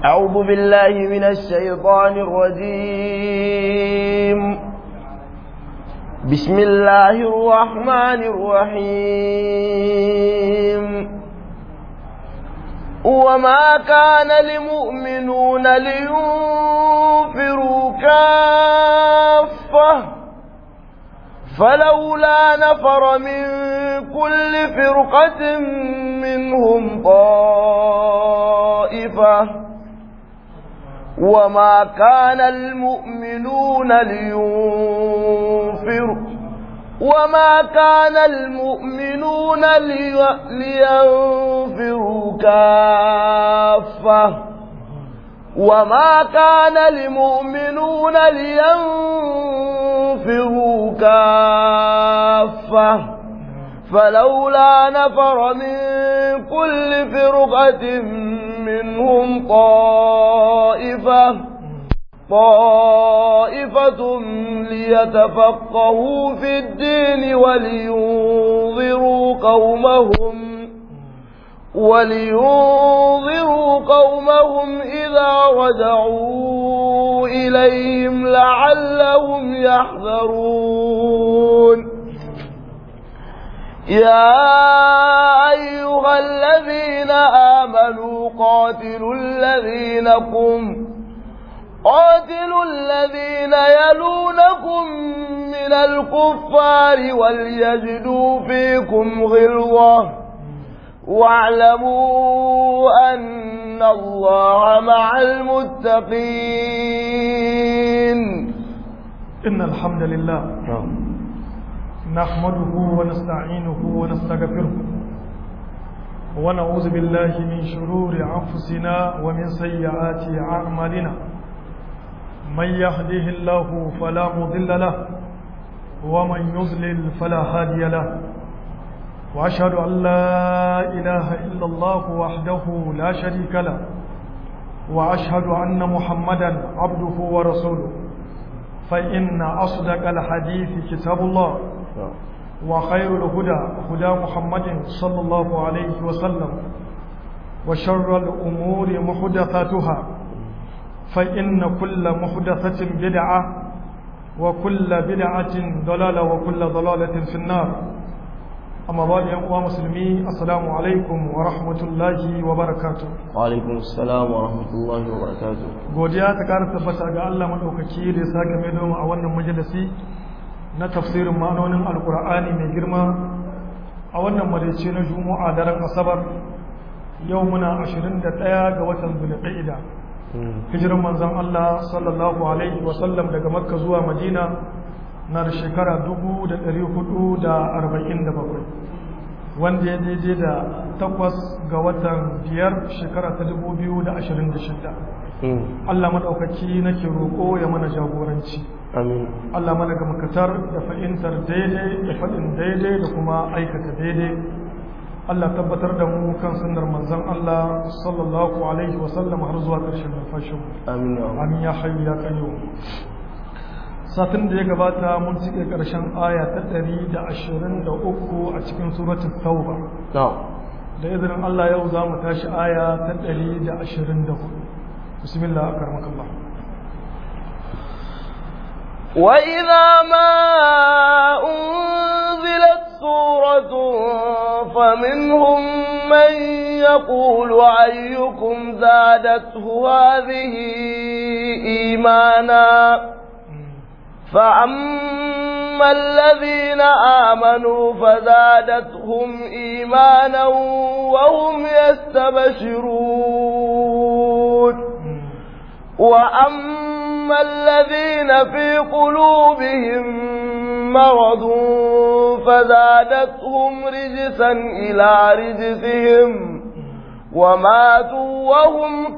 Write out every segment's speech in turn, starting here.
أعوذ بالله من الشيطان الرجيم بسم الله الرحمن الرحيم وما كان لمؤمنون لينفروا كافة فلولا نفر من كل فرقة منهم طائفة وما كان المؤمنون لينفروا وما كان المؤمنون لينفروا كافة وما كان لمؤمنون لينفروا كافة فلولا نفر من كل فرقة منهم طائفة طائفة ليتفقهوا في الدين ولينذروا قومهم ولينذروا قومهم إذا رجعوا إليهم لعلهم يحذرون يا أيها الذين آمنوا قاتلوا الذين قم قاتلوا الذين يلونكم من الكفار وليجدوا فيكم غلظة واعلموا أن الله مع المتقين إن الحمد لله نحمده ونستعينه ونستغفره ونعوذ بالله من شرور أنفسنا ومن سيئات أعمالنا من يهده الله فلا مضل له ومن يضلل فلا هادي له وأشهد أن لا إله إلا الله وحده لا شريك له وأشهد أن محمدا عبده ورسوله فإن أصدق الحديث كتاب الله وخير الهدى هدى محمد صلى الله عليه وسلم وشر الأمور محدثاتها فإن كل محدثة بدعة وكل بدعة ضلالة وكل ضلالة في النار أما بعد يا مسلمي السلام عليكم ورحمة الله وبركاته وعليكم السلام ورحمة الله وبركاته godiya ta ƙara tabbata ga Allah maɗaukaki da ya sake mai doma a wannan majalisi na tafsirin ma'anonin alkur'ani mai girma a wannan maraice na juma'a daren asabar yau muna 21 ga watan zulqa'ida hijiran manzon Allah sallallahu alaihi wasallam daga makka zuwa madina na da shekara 447 wanda ya daidai da takwas ga watan biyar shekara ta 2026 Allah maɗaukaki nake roƙo ya mana jagoranci amin Allah mana ga makatar da fahimtar daidai da faɗin daidai da kuma aikata daidai Allah tabbatar da mu kan sunnar manzon Allah sallallahu alaihi wa sallam har zuwa ƙarshen numfashin amin ya amin ya hayyu ya qayyum satin da ya gabata mun cike ƙarshen aya ta 123 a cikin suratul tauba na'am da izinin Allah yau za mu tashi aya ta 124 bismillah akarmakallah وإذا ما أنزلت سورة فمنهم من يقول أيكم زادته هذه إيمانا فأما الذين آمنوا فزادتهم إيمانا وهم يستبشرون وأما الذين في قلوبهم مرض فزادتهم رجسا إلى رجسهم وماتوا وهم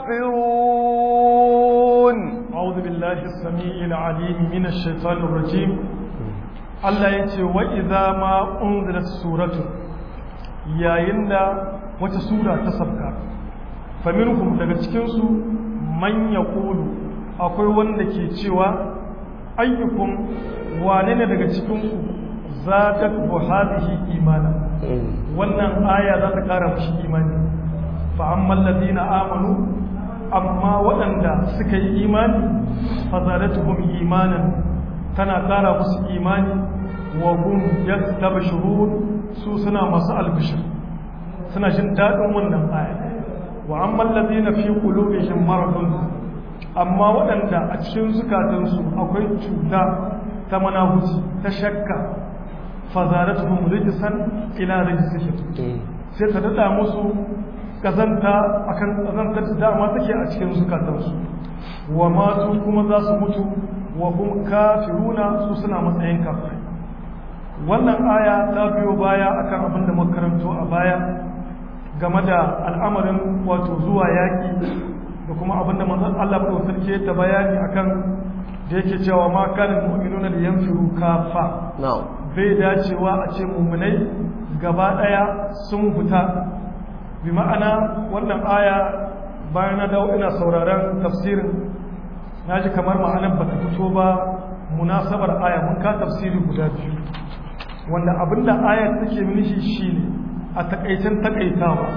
كافرون أعوذ بالله السميع العليم من الشيطان الرجيم Allah ya ce wa idza ma unzilat suratu yayin da wata sura ta sabka faminhum daga cikin su man yaqulu akwai wanda ke cewa ayyukum wane ne daga cikin ku zadat bu hadhihi imana wannan aya za ta kara mushi imani fa ammal ladina amanu amma waɗanda suka yi imani fazadatuhum imanan tana ƙara musu imani wa hum yastabshirun su suna masu albishir suna jin daɗin wannan aya wa amma alladhina fi qulubihim maradun amma waɗanda a cikin zukatansu akwai cuta ta manahuci ta shakka fazadatuhum rijsan ila rijsihim sai ta dada musu kazanta akan kazantar da dama take a cikin zukatansu wa matu kuma za su mutu wa hum kafiruna su suna matsayin kafirai wannan aya ta biyo baya akan abin da makaranto a baya game da al'amarin wato zuwa yaƙi da kuma abin da manzon Allah ba sarki ta bayani akan da yake cewa ma kana mu'minuna da yanfiru kafa bai dacewa a ce mu'minai gaba daya sun fita bi ma'ana wannan aya bayan na dawo ina sauraron tafsirin naji kamar ma'anar ba ta fito ba munasabar aya mun ka tafsiri guda biyu wanda abinda ayar take nishi shine a takaicen takaitawa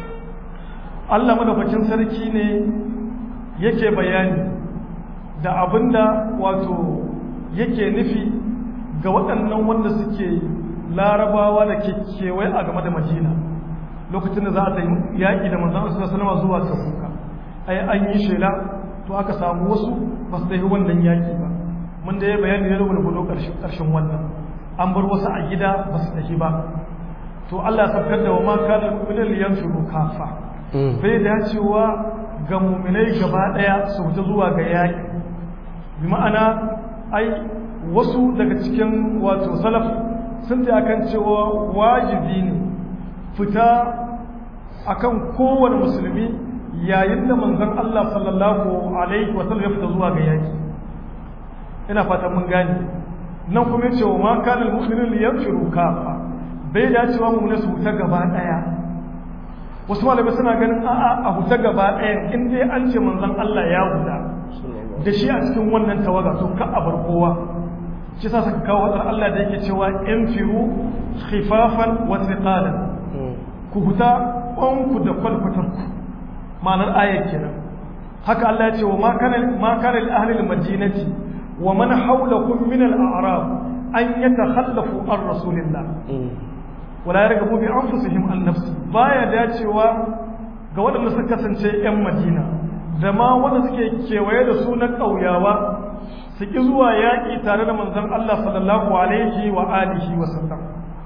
Allah madaukakin sarki ne yake bayani da abinda wato yake nufi ga waɗannan wanda suke larabawa da ke kewaye a game da madina lokacin da za a yi yaƙi da manzan Allah sallallahu zuwa tabuka ai an yi shela to aka samu wasu ba su tafi wannan yaƙi ba mun da ya bayani ne da gudu ƙarshen wannan an bar wasu a gida ba su tafi ba to Allah ya sabkar da wa ma kana mu'minun yanfiru kafa bai dacewa ga mu'minai gaba daya su fita zuwa ga yaki bi ma'ana ai wasu daga cikin wato salaf sun ta akan cewa wajibi ne fita akan kowane musulmi yayin da manzon Allah sallallahu alaihi wa sallam ya fita zuwa ga yaki ina fatan mun gane nan kuma yace wa ma kana al-mu'minun yanfiru kafa bai dacewa mu su huta gaba daya wasu malamai suna ganin a'a a huta gaba daya in dai an ce manzon Allah ya huta da shi a cikin wannan tawaga to ka a bar kowa shi sa suka kawo hadar Allah da yake cewa infiru khifafan wa thiqalan ku huta ku da kwalkwatar ku ma'anar ayar kenan haka Allah ya ce wa ma kana ma kana li ahli al-madinati wa man hawlakum min al-a'rab an yatakhallafu an rasulillah wala yargabu bi anfusihim an nafsi baya dacewa ga waɗanda suka kasance ƴan Madina da ma wanda suke kewaye da su na ƙauyawa su ki zuwa yaƙi tare da manzon Allah sallallahu alaihi wa alihi wa sallam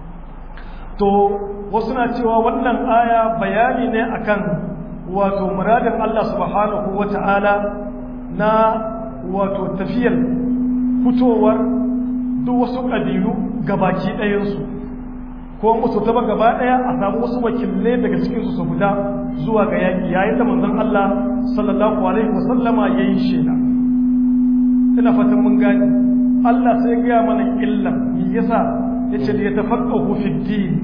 to wasu na cewa wannan aya bayani ne akan wato muradin Allah subhanahu wa ta'ala na wato tafiyar fitowar duk wasu ƙabilu gabaki ɗayansu ko musu taba gaba daya a samu wasu wakilai daga cikin su su fita zuwa ga yaki yayin da manzon Allah sallallahu alaihi wasallama yayin shela ina fatan mun gani Allah sai ga mana illa me yasa yace da yatafaqahu fi din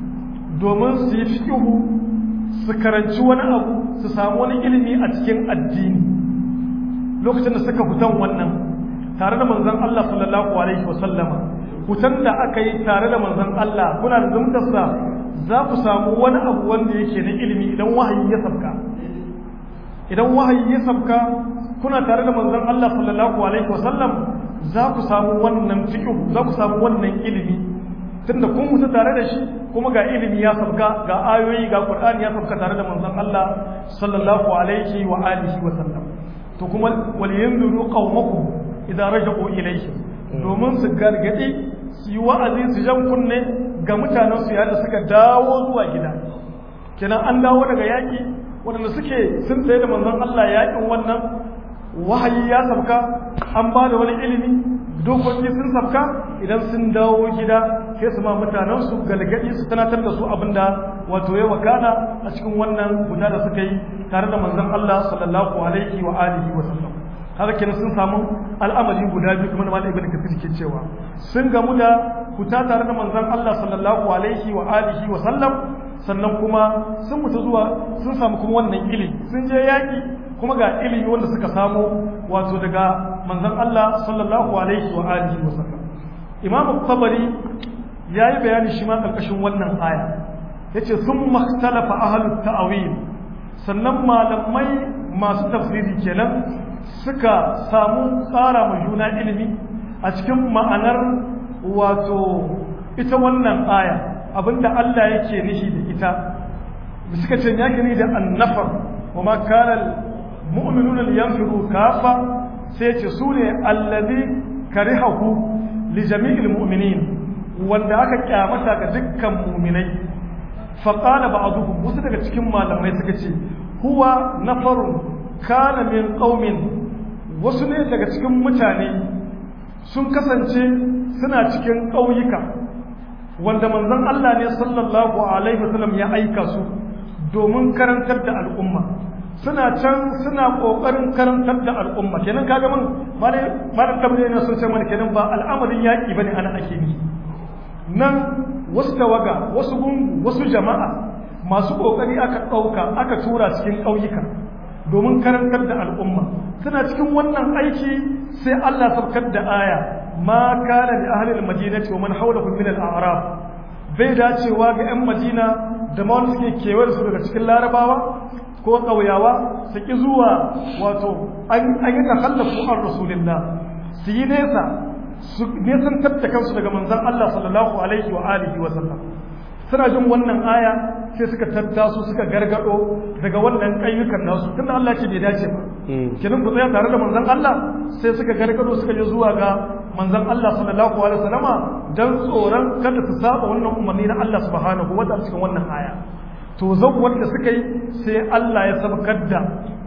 domin su yi fiqhu su karanci wani abu su samu wani ilimi a cikin addini lokacin da suka fitan wannan tare da manzon Allah sallallahu alaihi wasallama hutan da aka yi tare da manzon Allah kuna da zumtarsa za ku samu wani abu wanda yake na ilimi idan wahayi ya sabka idan wahayi ya sabka kuna tare da manzon Allah sallallahu alaihi wasallam za ku samu wannan fiqh za ku samu wannan ilimi tunda kun mutu tare da shi kuma ga ilimi ya sabka ga ayoyi ga Qur'ani ya sabka tare da manzon Allah sallallahu alaihi wa alihi wa sallam to kuma wal yanzuru qaumakum idza raja'u ilayhim domin su gargadi su yi wa'azi su jan kunne ga mutanen su yadda suka dawo zuwa gida kenan an dawo daga yaki waɗanda suke sun tsaye da manzon Allah yakin wannan wahayi ya sabka an ba da wani ilimi dokoki sun sabka idan sun dawo gida sai su ma mutanen su galgadi su tunatar da su abinda wato ya wakana a cikin wannan guda da suka yi tare da manzon Allah sallallahu alaihi wa alihi wa sallam haka kenan sun samu al'amari guda biyu kuma da malam ibnu kathir ke cewa sun gamu da kuta tare da manzon Allah sallallahu alaihi wa alihi wa sallam sannan kuma sun mutu zuwa sun samu kuma wannan ilimi sun je yaki kuma ga ilimi wanda suka samu wato daga manzon Allah sallallahu alaihi wa alihi wa sallam imam tabari yayi bayani shi ma karkashin wannan aya yace thumma ikhtalafa ahlut ta'wil sannan malamai masu tafsiri kenan suka samu tsara mu juna ilimi a cikin ma'anar wato ita wannan aya abinda Allah yake nishi da ita suka ce ya gani da annafar wa ma kana mu'minuna liyanfiru kafa sai ce su ne allazi karihahu li jami'il mu'minin wanda aka kyamata ga dukkan mu'minai fa qala ba'dhum wasu daga cikin malamai suka ce huwa nafarun kana min qaumin wasu ne daga cikin mutane sun kasance suna cikin ƙauyuka wanda manzon Allah ne sallallahu alaihi wasallam ya aika su domin karantar da al'umma suna can suna kokarin karantar da al'umma kenan kaga mun malam tabbata ne sun ce mana kenan ba al'amarin yaki bane ana ake ni nan wasu tawaga wasu gungu wasu jama'a masu kokari aka dauka aka tura cikin kauyuka domin karantar da al'umma suna cikin wannan aiki sai Allah sabkar da aya ma kana li ahli al-madinati wa man hawlahum min al-a'rab bai dacewa ga 'yan madina da ma wanda suke kewar su daga cikin larabawa ko ƙauyawa su ƙi zuwa wato an yi takallafu an rasulillah su yi nesa su nesantar da kansu daga manzan Allah sallallahu alaihi wa alihi wa sallam suna jin wannan aya sai suka tattaso suka gargado daga wannan ƙayyukan nasu tunda Allah ce bai dace ba kenan ku tsaya tare da manzan Allah sai suka gargado suka je zuwa ga manzan Allah sallallahu alaihi wa sallama dan tsoron kada su saba wannan umarni na Allah subhanahu wa ta'ala cikin wannan aya to zawwar da suka yi sai Allah ya sabkar da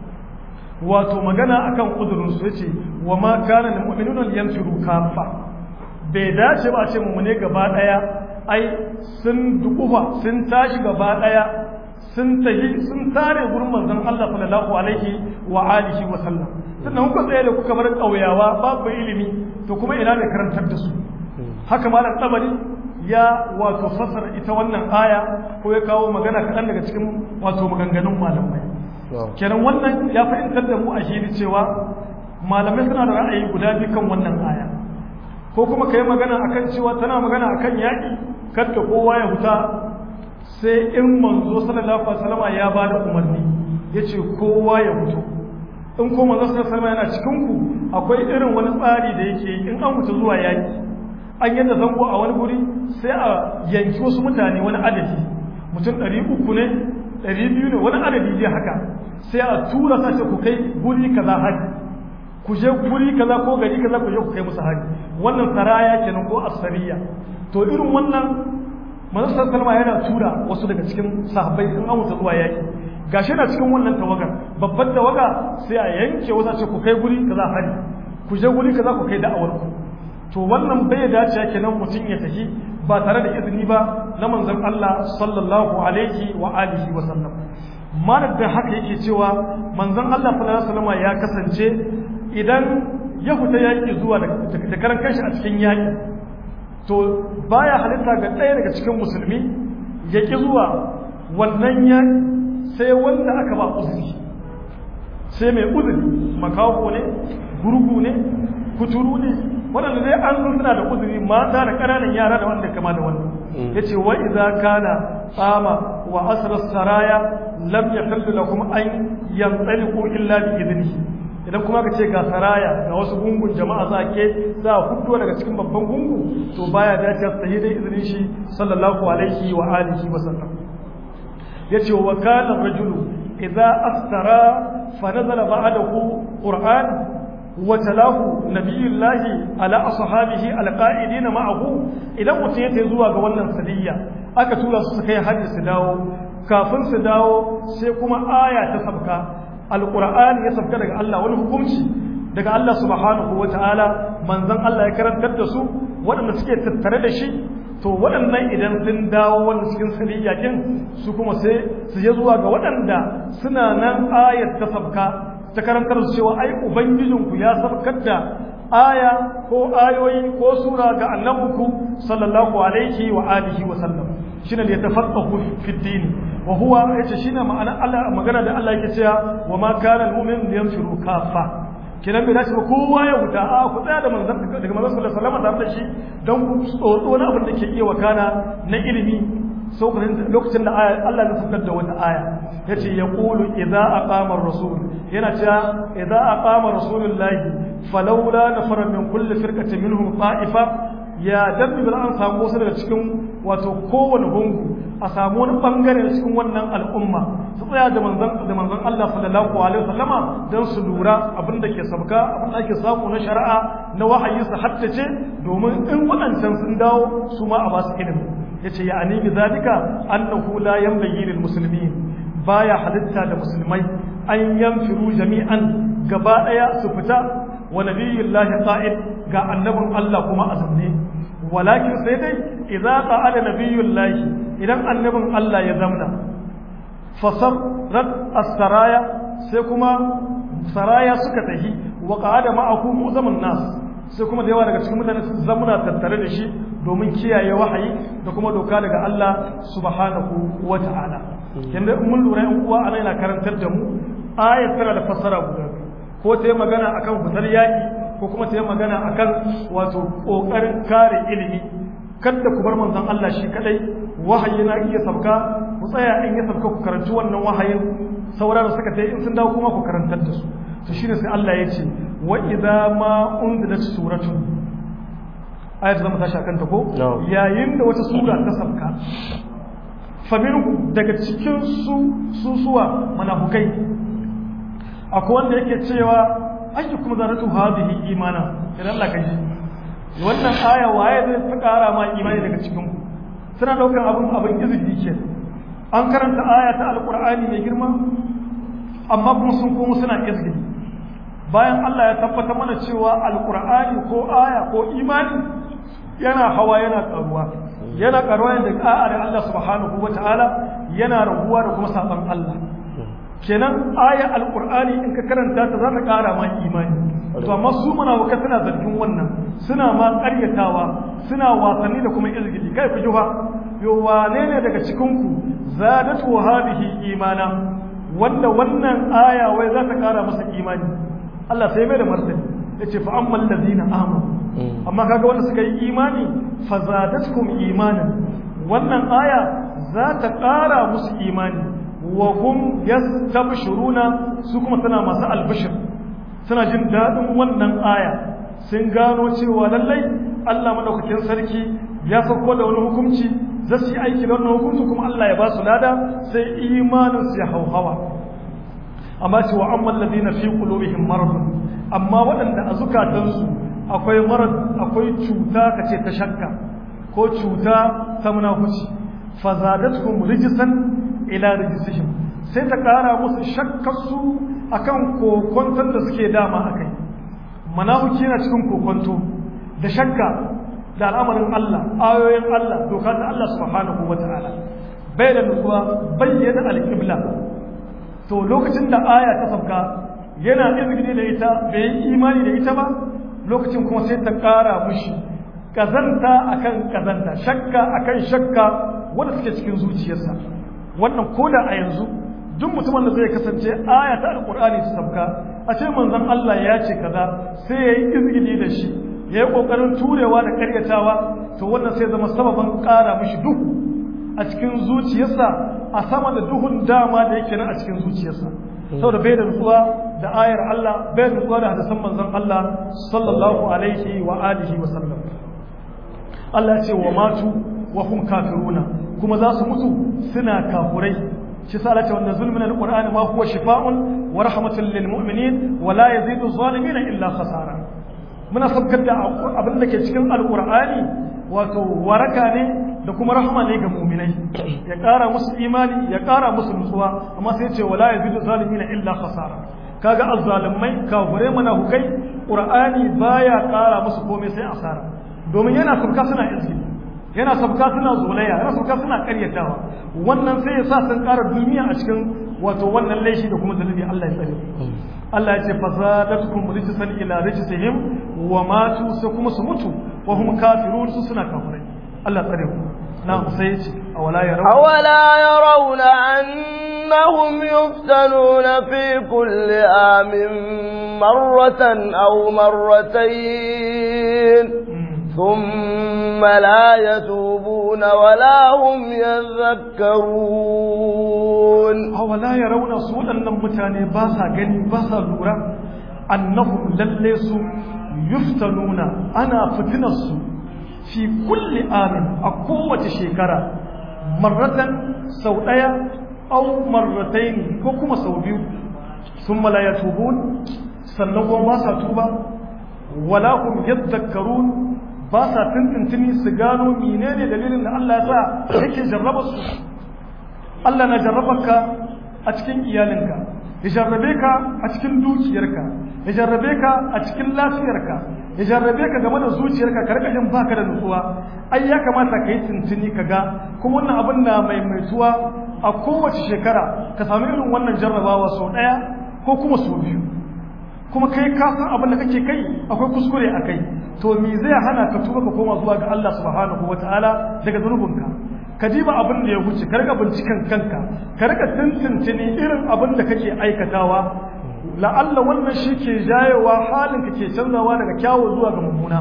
wato magana akan kudurin su yace wa ma kana lil mu'minuna yanfiru kafa bai dace ba a ce mu ne gaba daya ai sun dukufa sun tashi gaba daya sun tahi sun tare gurin manzon Allah sallallahu alaihi wa alihi wa sallam sannan kuka tsaye da kuka bar kauyawa babu ilimi to kuma ina ne karantar da su haka malam tabari ya wato fasara ita wannan aya ko ya kawo magana kaɗan daga cikin wato maganganun malamai kenan wannan ya fahimtar da mu a shi cewa malamai suna da ra'ayi guda biyu kan wannan aya ko kuma ka yi magana akan cewa tana magana akan yaƙi kadda kowa ya huta sai in manzo sallallahu alaihi wasallam ya ba da umarni ya ce kowa ya hutu in ko manzo sallallahu alaihi wasallam yana cikin ku akwai irin wani tsari da yake yi in an huta zuwa yaƙi an yadda zango a wani guri sai a yanki wasu mutane wani adadi mutum ɗari uku ne ɗari biyu ne wani adadi dai haka sai a tura sace ku kai guri kaza haji ku je guri kaza ko gari kaza ku je ku kai musu haji wannan saraya kenan ko asariya to irin wannan manzon salma yana tura wasu daga cikin sahabbai in an wuta zuwa yaki gashi na cikin wannan tawagar babbar tawaga sai a yanke wasu ce ku kai guri kaza haji ku je guri kaza ku kai da'awar ku to wannan bai dace kenan mutum ya tafi ba tare da izini ba na manzon Allah sallallahu alaihi wa alihi wa sallam malar da haka yake cewa manzon Allah sallallahu alaihi wasallam ya kasance idan ya fita yaki zuwa da karan kanshi a cikin yaki to baya halitta ga ɗaya daga cikin musulmi ya ki zuwa wannan yaki sai wanda aka ba uzuri sai mai uzuri makaho ne gurgu ne kuturu ne waɗanda dai an sun suna da uzuri mata da ƙananan yara da wanda kama da wannan ya ce wa iza kana tsama wa asirar saraya lam ya kalli lakum an yantsali ko illa bi izini idan kuma ka ce ga saraya ga wasu gungun jama'a za ke za a hudu daga cikin babban gungu to baya dace ta yi dai izinin shi sallallahu alaihi wa alihi wa sallam ya ce wa kana rajulu idza astara fa nazala ba'dahu qur'an وتلاه نبي الله على أصحابه القائدين معه idan mutum ya tafi zuwa ga wannan sadiyya aka tura su kai hajji su dawo kafin su dawo sai kuma aya ta sabka alqur'ani ya sabka daga Allah wani hukunci daga Allah subhanahu wataala manzon Allah ya karantar da su waɗanda suke tattare da shi to waɗannan idan sun dawo wanda cikin sadiyya kin su kuma sai su je zuwa ga waɗanda suna nan ayat ta sabka ta karantar su cewa ai ubangijinku ya sabkar da aya ko ayoyi ko sura ga annabinku sallallahu alaihi wa alihi wa sallam shine da yatafaqahu fi din wa huwa yace shine ma'ana Allah magana da Allah yake cewa wa ma kana al-mu'min yanfiru kafa kinan bai dace ba kowa ya huta a ku tsaya da manzon daga manzon sallallahu alaihi wasallam tare da shi don ku tsotso wani abin da ke iya wakana na ilimi lokacin da Allah ya fitar da wata aya yace yaqulu idza aqama ar-rasul yana cewa idza aqama rasulullahi falawla nafara min kulli firqatin minhum ta'ifa ya dabbi bil an samu wasu daga cikin wato kowane gungu a samu wani bangare cikin wannan al'umma su tsaya da manzon da manzon Allah sallallahu alaihi wasallama dan su lura abin da ke sabka abin da ake samu na shari'a na wahayi su haddace domin in waɗancan sun dawo su ma a ba su ilimi yace ya ani bi zalika annahu la yanbaghi lil muslimin baya halitta da musulmai an yanfiru jami'an gaba daya su fita wa nabiyullahi qa'id ga annabin Allah kuma azumne walakin sai dai idza qa'ada nabiyullahi idan annabin Allah ya zamna fasarat as-saraya sai kuma saraya suka tahi wa qa'ada ma'ahu muzamun nas sai kuma da yawa daga cikin mutane su zamuna tattare da shi domin kiyaye wahayi da kuma doka daga Allah subhanahu wa ta'ala yanda mun lura yan uwa ana yana karantar da mu ayat tana da fassara guda ko ta yi magana akan fitar yaki ko kuma ta yi magana akan wato kokarin kare ilimi kada ku bar manzon Allah shi kadai wahayi na iya sabka ku tsaya in ya sabka ku karanci wannan wahayin saura da suka tai in sun dawo kuma ku karantar da su to shine sai Allah ya ce wa idza ma unzilat suratun ayat zama tashi akan ta ko yayin da wata sura ta sabka faminhu daga cikin su susuwa manafukai akwai wanda yake cewa ayyukum zaratu hadhihi imana idan Allah ka ji wannan aya waye zai ta kara ma imani daga cikin ku suna daukar abun abin izini ke an karanta aya ta alqur'ani mai girma amma kuma sun komo suna izini bayan Allah ya tabbata mana cewa alqur'ani ko aya ko imani yana hawa yana karuwa yana karuwa da da'a da Allah subhanahu wataala yana raguwa da kuma saban Allah kenan aya alqur'ani in ka karanta ta za ta kara ma imani to amma su munafikai suna zargin wannan suna ma ƙaryatawa suna wasanni da kuma izgili kai ku juha yo wane ne daga cikin ku zadatu hadhihi imana wanda wannan aya wai za ta kara masa imani Allah sai mai da martani yace fa ammal ladina amanu amma kaga wanda suka yi imani fa zadatkum imanan wannan aya za ta kara musu imani wa hum yastabshiruna su kuma suna masu albishir suna jin daɗin wannan aya sun gano cewa lallai Allah madaukakin sarki ya sauko da wani hukunci za su yi aiki da wannan hukunci kuma Allah ya ba su lada sai imanin su ya hauhawa amma ce wa amman ladina fi qulubihim maradun amma waɗanda a zukatansu akwai marad akwai cuta kace ta shakka ko cuta ta munafici fazadatuhum rijsan ila rijsihim sai ta kara musu shakkarsu akan kokonton da suke dama akai manafiki yana cikin kokonto da shakka da al'amarin Allah ayoyin Allah doka ta Allah subhanahu wataala bai da nutsuwa bayyana alqibla to lokacin da aya ta sabka yana izgini da ita bai yi imani da ita ba lokacin kuma sai ta kara mushi kazanta akan kazanta shakka akan shakka wanda suke cikin zuciyarsa wannan koda a yanzu duk mutumin da zai kasance aya ta alqur'ani ta sabka a ce manzon Allah ya ce kaza sai yayi izgili da shi yayi kokarin turewa da karyatawa to wannan sai zama sababan ƙara mishi duhu a cikin zuciyarsa a sama da duhun dama da yake nan a cikin zuciyarsa saboda bai da nutsuwa da ayar Allah bai da nutsuwa da hadisan manzon Allah sallallahu alaihi wa alihi wa sallam Allah ya ce wa matu wa hum kafiruna kuma za su mutu suna kafurai shi sa lati wannan zulmin alqur'ani ma huwa shifaa'un wa rahmatun lil mu'minin wa la yazidu zalimin illa khasara muna sabkar da abin da ke cikin alqur'ani wato waraka ne da kuma rahama ne ga mu'minai ya ƙara musu imani ya ƙara musu nutsuwa amma sai ce wa la yazidu zalimin illa khasara kaga azzalimai kafirai munafukai qur'ani baya ƙara musu komai sai asara domin yana sabka suna izini yana sabka suna zolaya yana sabka suna karyatawa wannan sai ya sa sun ƙara duniya a cikin wato wannan laishi da kuma zalibi Allah ya tsare Allah ya ce fazadatkum rijsan ila rijsihim wa matu sai kuma su mutu wa hum kafirun su suna kafirai Allah ya tsare ku na sai ya ce awala yarawna awala yarawna annahum yuftanuna fi kulli amin marratan aw marratayn ثم لا يتوبون ولا هم يذكرون awala ya rauna su waɗannan mutane ba sa gani ba sa lura annahum lalle su yuftanuna ana fitinar su fi kulli amin a kowace shekara marratan sau ɗaya au marrataini ko kuma sau biyu sun malaya tubun sannan kuma ba sa tuba wala hum yadhakkarun ba sa tintintini su gano menene dalilin da Allah ya sa yake jarraba su Allah na jarrabarka a cikin iyalinka ya jarrabe ka a cikin dukiyarka ya jarrabe ka a cikin lafiyarka ya jarrabe ka game da zuciyarka ka rika jin baka da nutsuwa ai ya kamata ka yi tuntuni ka ga kuma wannan abin na maimaituwa a kowace shekara ka samu irin wannan jarrabawa sau ɗaya ko kuma sau biyu kuma kai ka san abin da kake kai akwai kuskure a kai to me zai hana ka tuba ka koma zuwa ga Allah subhanahu wataala daga zunubinka ka diba abin da ya wuce ka rika binciken kanka ka rika tuntuntuni irin abin da kake aikatawa la'alla wannan shi ke jayewa halin ka ke canzawa daga kyawu zuwa ga mummuna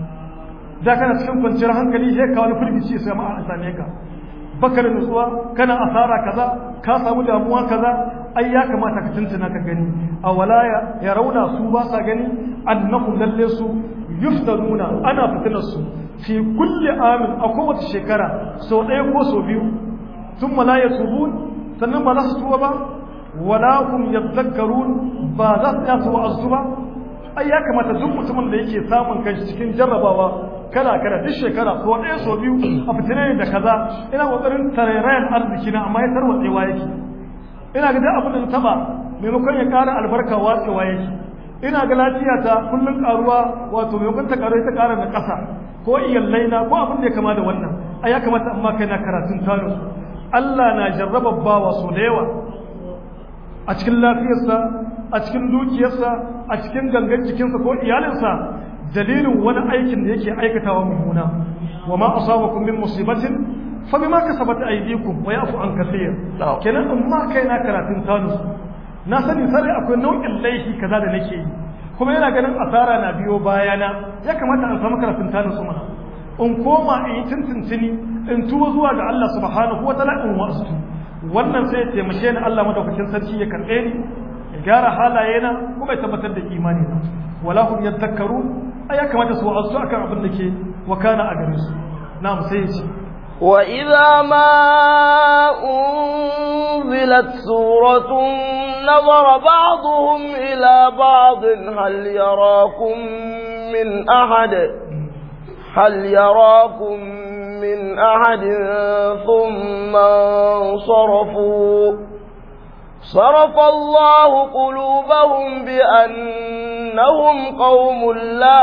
da kana cikin kwanciyar hankali sai ka wani firgici sai ma a same ka baka da nutsuwa kana asara kaza ka samu damuwa kaza ai ya kamata ka tuntuna ka gani a walaya ya rauna su ba sa gani annahum lalle su yuftanuna ana fitinar su fi kulli amin a kowace shekara sau ɗaya ko sau biyu sun mala ya tubun sannan ba za su tuba ba wala hum yadhakkarun ba za su yasu wa'azu ba ai ya kamata duk mutumin da yake samun kanshi cikin jarrabawa kala kala duk shekara sau ɗaya sau biyu a fitine da kaza ina kokarin tarairayan arziki na amma ya tarwatsewa yake ina ga duk abin da na taba maimakon ya ƙara albarka watsewa yake ina ga lafiya ta kullun karuwa wato maimakon ta karu ta ƙara na ƙasa ko iyallai na ko abin da ya kama da wannan a ya kamata amma kai na karatun tano Allah na jarraba bawa so da yawa a cikin lafiyarsa a cikin dukiyarsa a cikin gangan jikinsa ko iyalinsa dalilin wani aikin da yake aikatawa mummuna wa ma asabakum min musibatin fa bima kasabat aydikum wa yafu an kaseer kenan in ma kai na karatun tano na sani sai akwai nau'in laifi kaza da nake yi kuma yana ganin asara na biyo bayana ya kamata an samu karatun tano su mana in koma in yi tuntuntuni in tuwo zuwa ga Allah subhanahu wa ta'ala in wasu wannan sai ya taimake ni Allah madaukakin sarki ya karɓe ni ya gyara halaye na kuma ya tabbatar da imani na wala hum yadhakkarun ai ya kamata su wa'azu akan abin da ke wakana a gare su na'am sai ya ce وإذا ما أنزلت سورة نظر بعضهم إلى بعض هل يراكم من أحد هل يراكم من أحد ثم انصرفوا صرف الله قلوبهم بأنهم قوم لا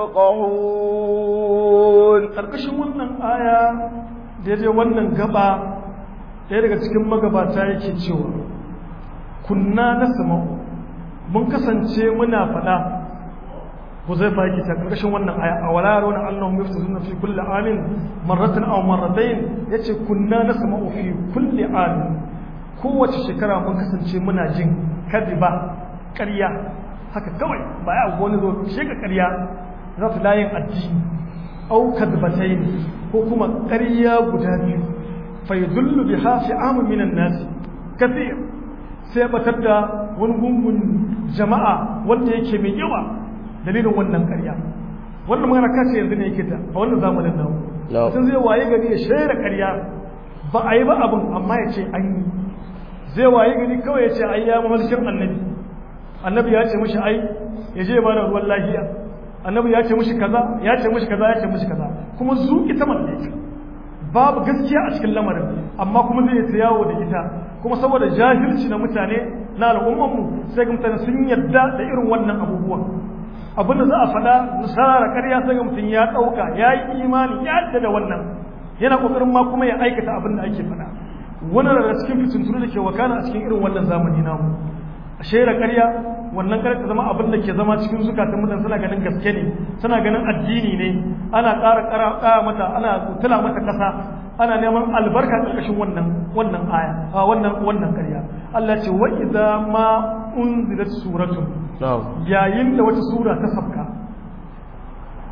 يفقهون karkashin wannan aya daidai wannan gaba ɗaya daga cikin magabata yake cewa kunna na sama'u mun kasance muna faɗa ku zai fa yake ta karkashin wannan aya a wala yarawna annahum yaftazuna fi kulli amin marratan aw marratayn yace kunna na sama'u fi kulli amin kowace shekara mun kasance muna jin kadiba ƙarya haka kawai ba ya wani zo sheka ƙarya za su layin addini au kadbatayn ko kuma ƙarya guda biyu fa yadullu biha fi amin minan nas kathir sai batar da wani gungun jama'a wanda yake mai yawa dalilin wannan ƙarya wannan magana kace yanzu ne yake ta a wannan zamanin nan mutum zai waye gari ya shaida ƙarya ba a yi ba abin amma ya ce an yi zai waye gari kawai ya ce ai ya mamalkin annabi annabi ya ce mishi ai ya je ba da ruwan lahiya annabi ya ce mishi kaza ya ce mishi kaza ya ce mishi kaza kuma zu ita mallaka babu gaskiya a cikin lamarin amma kuma zai ta yawo da ita kuma saboda jahilci na mutane na al'umman mu sai ga mutane sun yarda da irin wannan abubuwan abinda za a faɗa nasara ƙarya sai ga mutum ya ɗauka ya yi imani ya yadda da wannan yana ƙoƙarin ma kuma ya aikata abin da ake faɗa wani daga cikin fitintunu da ke wakana a cikin irin wannan zamani namu a shaida ƙarya wannan ƙarya ta zama abin da ke zama cikin zukatan mutane suna ganin gaske ne suna ganin addini ne ana ƙara ƙara mata ana tula mata ƙasa ana neman albarka ƙarƙashin wannan wannan aya a wannan wannan ƙarya Allah ce wa idza ma unzilat suratun yayin da wata sura ta sabka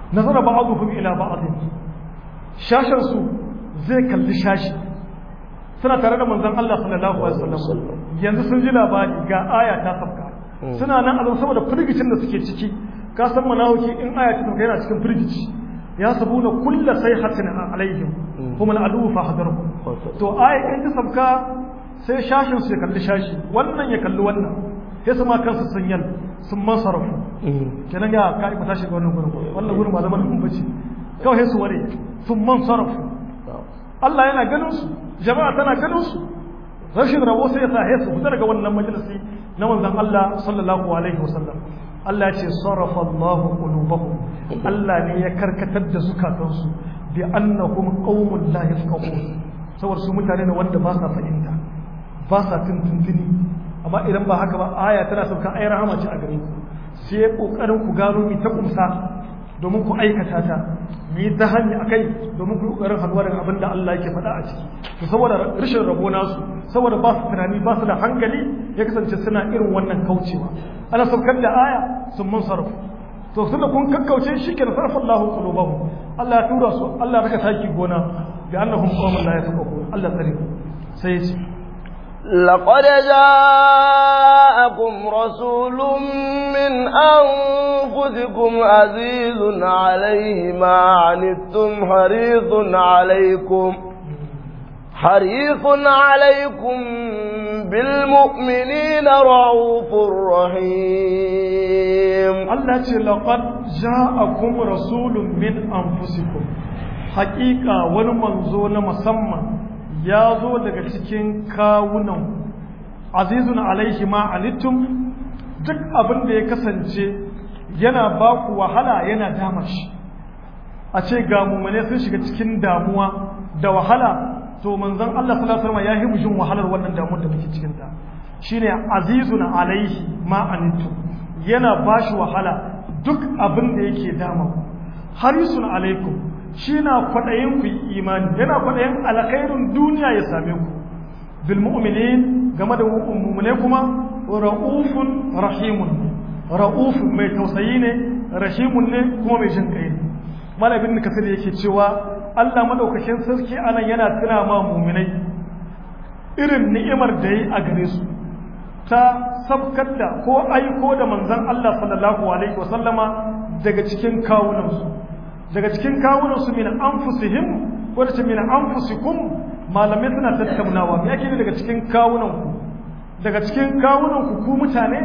nazara ba'dhum ila ba'd shashan su zai kalli shashi suna tare da manzon Allah sallallahu alaihi wasallam yanzu sun ji labari ga aya ta sabka suna nan a saboda firgicin da suke ciki ka san manawaki in aya ta sabka yana cikin firgici ya sabuna kullu sayhatin alaihim hum al'adu fa hadaru to aya in ta sabka sai shashin su ya kalli shashi wannan ya kalli wannan sai su ma kansu sun yal sun masarafu kenan ya ka ba tashi ga wannan gurin wannan gurin ba zaman kun bace kawai su ware sun mansarafu Allah yana ganin su jama'a tana ganin su rashin rabo sai ya sa su fita daga wannan majalisi na manzon Allah sallallahu alaihi wasallam Allah ya ce sarafa Allah qulubahum Allah ne ya karkatar da zukatansu bi annahum qaumun la yafqahun saboda su mutane ne wanda ba sa fahimta ba sa tuntuntuni amma idan ba haka ba aya tana sauka ai rahama ce a gare ku sai kokarin ku gano mi ta kumsa domin ku aikata ta mi ta hanya akai domin ku kokarin halwa daga abin da Allah yake faɗa a ciki to saboda rashin rabo nasu saboda ba su tunani ba su da hankali ya kasance suna irin wannan kaucewa ana saukar da aya sun mun sarrafa to tunda kun kakkauce shi ke sarrafa Allahu qulubahum Allah ya tura su Allah ya raka taki gona bi annahum qawmun la yafqahun Allah tsare sai ya ce لقد جاءكم رسول من أنفسكم عزيز عليه ما عنتم حريص عليكم حريص عليكم بالمؤمنين رعوف رحيم الله لقد جاءكم رسول من أنفسكم حقيقة ونمنزون مسمى ya zo daga cikin kawunan azizun alaihi ma alittum duk abin da ya kasance yana ba ku wahala yana dama shi a ce ga mummune sun shiga cikin damuwa da wahala to manzon Allah sallallahu alaihi wasallam ya yi mujin wahalar wannan damuwar da muke cikin ta shine azizun alaihi ma alittum yana ba shi wahala duk abin da yake dama harisun alaikum shi na kwaɗayin ku imani yana kwaɗayin alkhairun duniya ya same ku bil mu'minin game da mu'mine kuma ra'ufun rahimun ra'ufun mai tausayi ne rahimun ne kuma mai jin kai ne malamin kasir yake cewa Allah madaukakin sarki anan yana tuna ma mu'minai irin ni'imar da yi a gare su ta sabkar da ko aiko da manzon Allah sallallahu alaihi wasallama daga cikin kawunansu daga cikin kawunansu min anfusihim ko da ce min anfusikum malamai suna tattaunawa me yake ne daga cikin kawunanku daga cikin kawunanku ku mutane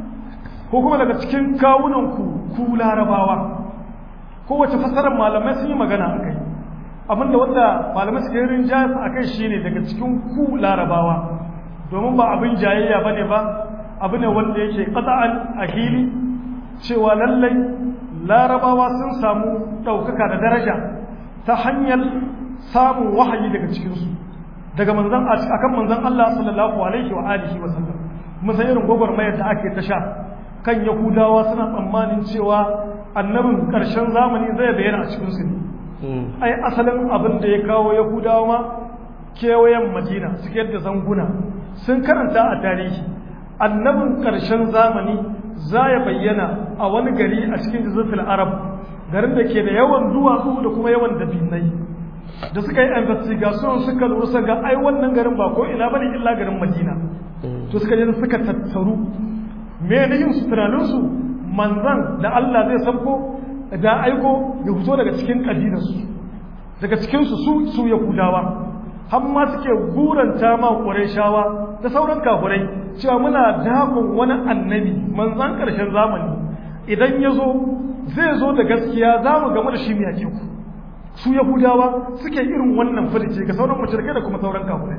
ko kuma daga cikin kawunanku ku larabawa kowace fasarar malamai sun yi magana a kai abinda wanda malamai suka yi rinjaya a kai shine daga cikin ku larabawa domin ba abin jayayya ba ne ba abu ne wanda yake ƙasa'an a hili cewa lallai larabawa sun samu ɗaukaka da daraja ta hanyar samun wahayi daga cikinsu daga manzan akan manzan Allah sallallahu alaihi wa alihi wa sallam musan irin gwagwarmayar da ake ta sha kan yahudawa suna tsammanin cewa annabin ƙarshen zamani zai bayyana a cikinsu ne ai asalin abin da ya kawo yahudawa ma kewayen madina suke da zanguna sun karanta a tarihi annabin ƙarshen zamani za ya bayyana a wani gari a cikin jazirtul arab garin da ke da yawan duwatsu da kuma yawan dabinai da suka yi investigation suka lura suka ga ai wannan garin ba ko ina bane illa garin madina to suka je suka tattaru me ne yin su tunanin su manzan da Allah zai sabko da aiko ya fito daga cikin kabilar su daga cikin su su su yahudawa har ma suke guranta ma qurayshawa da sauran kafirai cewa muna dakon wani annabi manzan karshen zamani idan ya zo zai zo da gaskiya za mu game da shi mai yake ku su yahudawa suke irin wannan farice ga sauran mashirkai da kuma sauran kafirai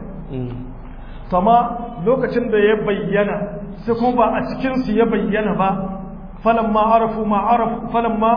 sama lokacin da ya bayyana sai kuma ba a cikinsu ya bayyana ba falamma arafu ma arafu falamma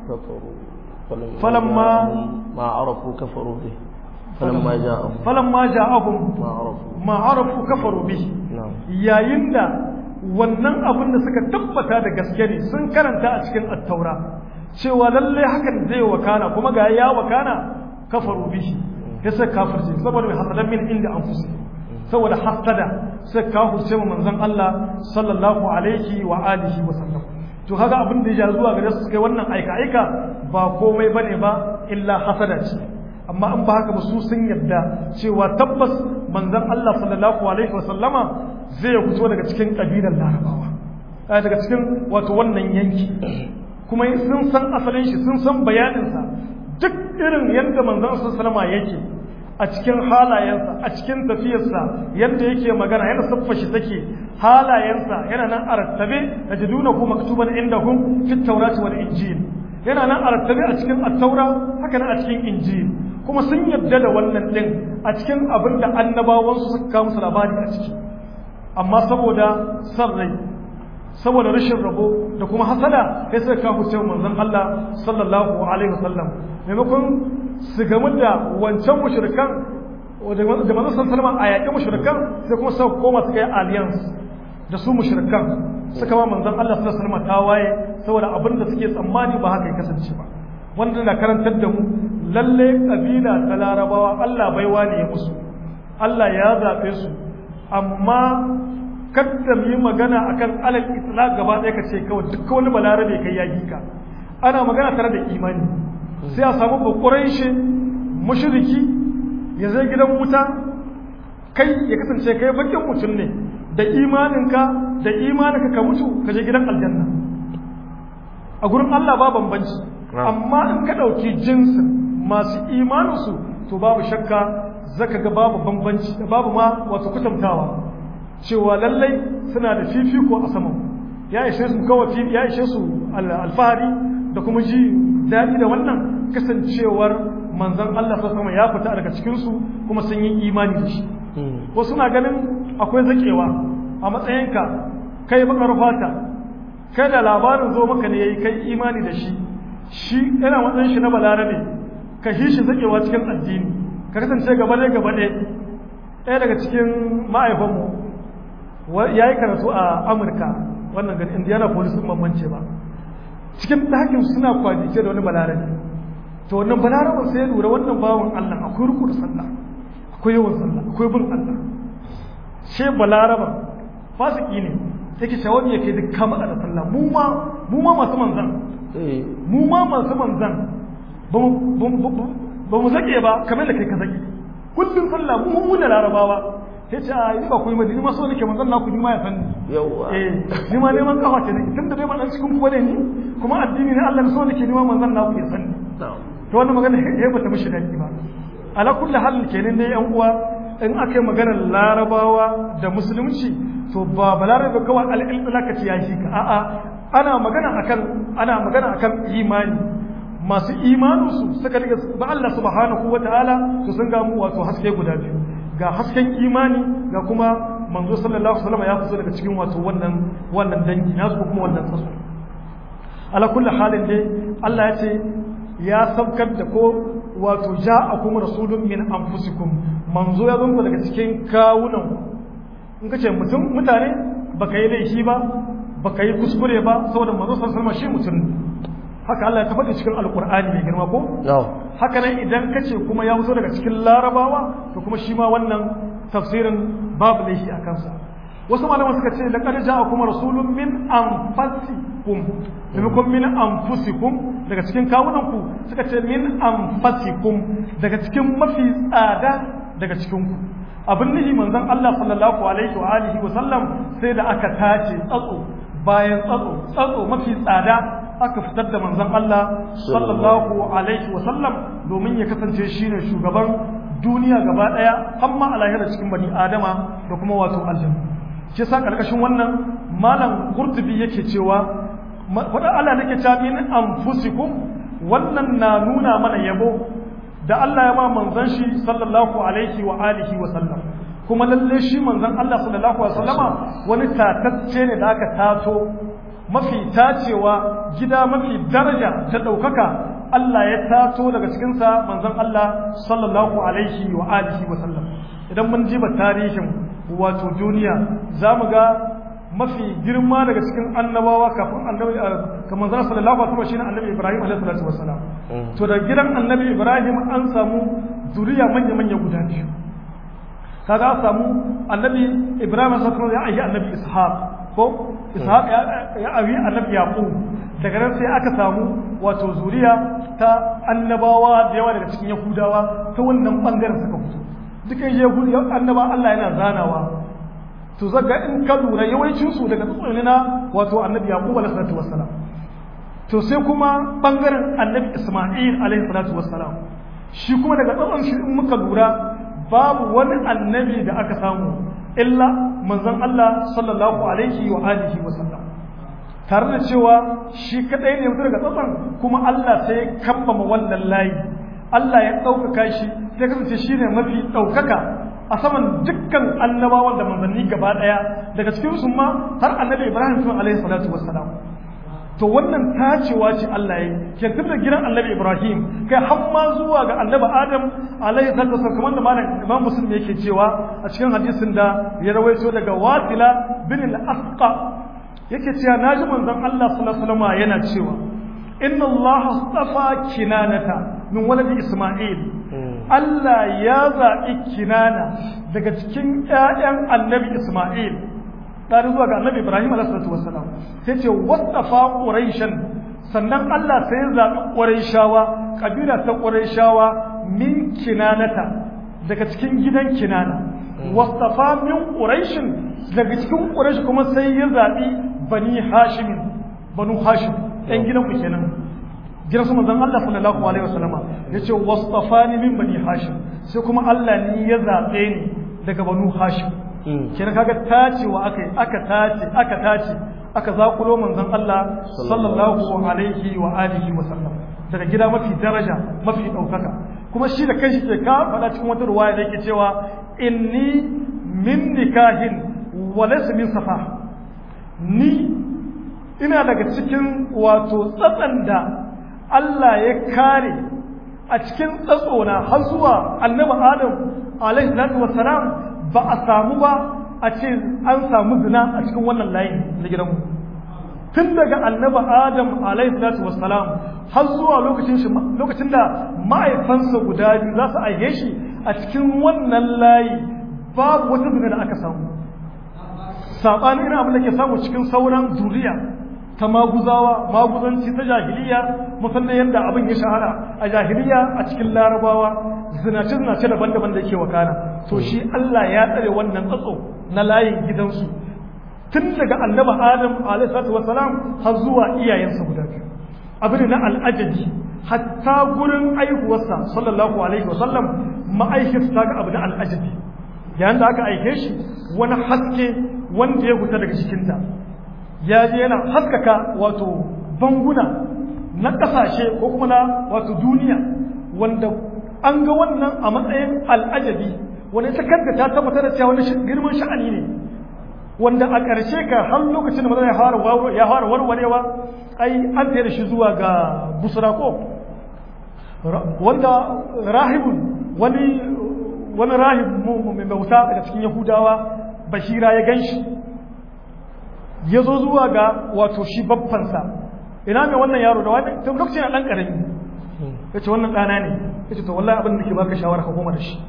falamma ma arafu kafaru bi falamma ja'ahum falamma ja'ahum ma arafu ma arafu kafaru bi yayin da wannan abin da suka tabbata da gaske ne sun karanta a cikin attaura cewa lalle hakan zai wakana kuma ga ya wakana kafaru bihi ya sai kafirce saboda mai hasadan min inda anfusi saboda hasada sai kafirce mu manzon Allah sallallahu alaihi wa alihi wa sallam to kaga abin da ya zuwa gare su kai wannan aika aika ba komai bane ba illa hasada ce amma an ba haka ba su sun yarda cewa tabbas manzon Allah sallallahu alaihi wasallama zai fito daga cikin kabilar larabawa daga cikin wato wannan yanki kuma sun san asalin shi sun san bayaninsa duk irin yadda manzon sallallahu alaihi yake a cikin halayensa a cikin tafiyarsa yadda yake magana yana siffa shi take halayensa yana nan a rattabe da jiduna ku maktuban indahum fit tawrati wal injil yana nan a rattabe a cikin at-taura haka nan a cikin injil kuma sun yadda da wannan din a cikin abin da annabawansu suka kawo musu labari a ciki amma saboda san rai saboda rashin rabo da kuma hasada sai suka kawo cewa manzon Allah sallallahu alaihi wasallam maimakon su gamu da wancan mushrikan da manzon sallallahu a yaƙi mushrikan sai kuma suka koma suka yi alliance da su mushrikan suka ba manzon Allah sallallahu alaihi wasallam tawaye saboda abin da suke tsammani ba haka ya kasance ba wanda na karantar da mu lalle kabila ta larabawa Allah baiwa ne ya musu Allah ya zaɓe su amma kadda mu yi magana akan alal itlaq gaba ɗaya ka ce kawai duk wani balarabe kai ya ka ana magana tare da imani sai a samu bakurai shi mushriki ya zai gidan wuta kai ya kasance kai bakin mutum ne da imaninka da imaninka ka mutu ka je gidan aljanna a gurin Allah ba bambanci amma in ka ɗauki jinsin masu imaninsu to babu shakka zaka ga babu bambanci babu ma wato kutantawa cewa lallai suna da fifiko a saman ya ishe su kawai ya ishe su alfahari da kuma ji daɗi da wannan kasancewar manzon Allah sallallahu ya fita daga cikin su kuma sun yi imani da shi wasu na ganin akwai zakewa a matsayinka kai bakar fata kai da labarin zo maka ne yayi kai imani da shi shi yana matsayin shi na balarabe ka shi shi zakewa cikin addini ka kasance gaba ɗaya gaba ɗaya ɗaya daga cikin ma'aifanmu ya yi karatu a amurka wannan gani indiana police sun bambance ba cikin ɗakin suna kwadice da wani balarabe to wannan balaraben sai ya lura wannan bawan allah akwai ruku da sallah akwai yawan sallah akwai bin allah she balaraben fasiki ne yake shawami yake duk kama da sallah mu ma mu ma masu manzan mu ma masu manzan ba mu zake ba kamar da kai ka zake kullum sallah mu mu da larabawa ya ce a yi ba ku yi madini maso nake manzon naku ni ma ya san yawa eh ni ma neman kafa ce ne tunda dai ban cikin ku bane ni kuma addini ne Allah so nake ni ma manzon naku ya san to wannan magana ya bata mishi dadi ba ala kulli hal kenan dai yan uwa in aka yi maganar larabawa da musulunci to ba balarabe kawai al-ilaka ce ya shi ka a'a ana magana akan ana magana akan imani masu imaninsu suka riga ba Allah subhanahu wataala to sun ga mu wato haske guda biyu ga hasken imani ga kuma manzo sallallahu alaihi wasallam ya fito daga cikin wato wannan wannan dangi nasu ko kuma wannan tsaso ala kulli halin dai Allah ya ce ya sabkar da ko wato ja'akum rasulun min anfusikum manzo ya zo daga cikin kawunan in kace mutum mutane baka yi laifi ba baka yi kuskure ba saboda manzo sallallahu alaihi wasallam shi mutum haka Allah ya tabbata cikin alqur'ani mai girma ko haka nan idan kace kuma ya fito daga cikin larabawa to kuma shi ma wannan tafsirin babu laifi a kansa wasu malaman suka ce laqad ja'akum rasulun min anfusikum maimakon min anfusikum daga cikin kawunan ku suka ce min anfusikum daga cikin mafi tsada daga cikin ku abin nihi manzon Allah sallallahu alaihi wa alihi wa sallam sai da aka tace tsatso bayan tsatso tsatso mafi tsada aka fitar da manzon Allah sallallahu alaihi wasallam domin ya kasance shine shugaban duniya gaba daya amma a lahira cikin bani adama da kuma wato aljanna shi yasa karkashin wannan malam qurtubi yake cewa fadan Allah nake cewa min anfusikum wannan na nuna mana yabo da Allah ya ma manzon shi sallallahu alaihi wa alihi wa sallam kuma lalle shi manzon Allah sallallahu alaihi wasallama wani tatacce ne da aka tato mafi tacewa gida mafi daraja ta ɗaukaka Allah ya tato daga cikinsa manzon Allah sallallahu alaihi wa alihi wa sallam idan mun jiba tarihin wato duniya za mu ga mafi girma daga cikin annabawa kafin annabi kamar zan sallallahu alaihi wasallam shine annabi Ibrahim alaihi salatu wasalam to da gidan annabi Ibrahim an samu zuriya manya manya guda biyu kaga an samu annabi Ibrahim sallallahu alaihi wasallam ya ayyi annabi Ishaq ko ishaq ya abi annabi yaqub daga nan sai aka samu wato zuriya ta annabawa da yawa daga cikin yahudawa ta wannan bangaren suka fito dukan yahudu annaba Allah yana zanawa to zaga in ka lura yawancin su daga tsutsuni na wato annabi yaqub alaihi salatu wassalam to sai kuma bangaren annabi isma'il alaihi salatu wassalam shi kuma daga tsatson shi in muka lura babu wani annabi da aka samu illa manzon Allah sallallahu alaihi wa alihi wa sallam tare da cewa shi kadai ne mutum daga tsatson kuma Allah sai ya kambama wannan layi Allah ya ɗaukaka shi sai kasance shi ne mafi ɗaukaka a saman dukkan annabawan da manzanni gaba ɗaya daga cikin su ma har annabi Ibrahim sun alaihi salatu wassalam to wannan tacewa ce Allah ya yi ke da gidan annabi Ibrahim kai har ma zuwa ga annabi Adam alaihi salatu wasallam kamar da malam Imam Muslim yake cewa a cikin hadisin da ya rawaito daga Wasila bin al-Asqa yake cewa naji manzon Allah sallallahu alaihi wasallam yana cewa inna Allah astafa kinanata min waladi Isma'il Allah ya zaɓi kinana daga cikin ƴaƴan annabi Isma'il ɗari zuwa ga annabi Ibrahim alaihi wassalam sai ce wasafa quraishan sannan Allah sai ya zaɓi quraishawa kabila ta quraishawa min kinanata daga cikin gidan kinana wasafa min quraishin daga cikin quraish kuma sai ya zaɓi bani hashim banu hashim ɗan gidan mu kenan gidan su manzon Allah sallallahu alaihi wasallama yace wasafani min bani hashim sai kuma Allah ne ya zaɓe ni daga banu hashim kina kaga tacewa aka aka tace aka tace aka zakulo manzon Allah sallallahu alaihi wa alihi wa sallam daga gida mafi daraja mafi daukaka kuma shi da kanshi ke ka faɗa cikin wata ruwaya da yake cewa inni min nikahin wa laysa min safa ni ina daga cikin wato tsatsan da Allah ya kare a cikin tsatsona har zuwa annabi Adam alaihi salatu wassalam ba a samu ba a ce an samu zina a cikin wannan layin na gidanmu tun daga annaba adam alaihi salatu wassalam har zuwa lokacin shi lokacin da ma'aifansa guda biyu za su aihe shi a cikin wannan layi babu wata zina da aka samu saɓanin irin abin da ke samu cikin sauran zuriya ta maguzawa maguzanci ta jahiliya musamman yadda abin ya shahara a jahiliya a cikin larabawa zinace zinace daban-daban da ke wakana to shi Allah ya tsare wannan tsatso na layin gidansu tun daga annaba adam alaihi salatu wasalam har zuwa iyayensa guda biyu abin na al'ajabi hatta gurin aihuwarsa sallallahu alaihi wasallam ma'aikinsa ta ga abu na al'ajabi yayin da aka aike shi wani haske wanda ya fita daga cikinta ya je yana haskaka wato banguna na ƙasashe ko kuma na wato duniya wanda an ga wannan a matsayin al'ajabi wanda ita kanta ta tabbatar da cewa wani girman sha'ani ne wanda a ƙarshe ka har lokacin da maza ya fara ya fara warwarewa ai an tayar da shi zuwa ga busra ko wanda rahibun wani wani rahib mai bauta daga cikin yahudawa bashira ya ganshi ya zo zuwa ga wato shi babbansa ina mai wannan yaro da wani tun lokacin ɗan ƙarami ya ce wannan ɗana ne ya ce to wallahi abin da ke baka shawara ka koma da shi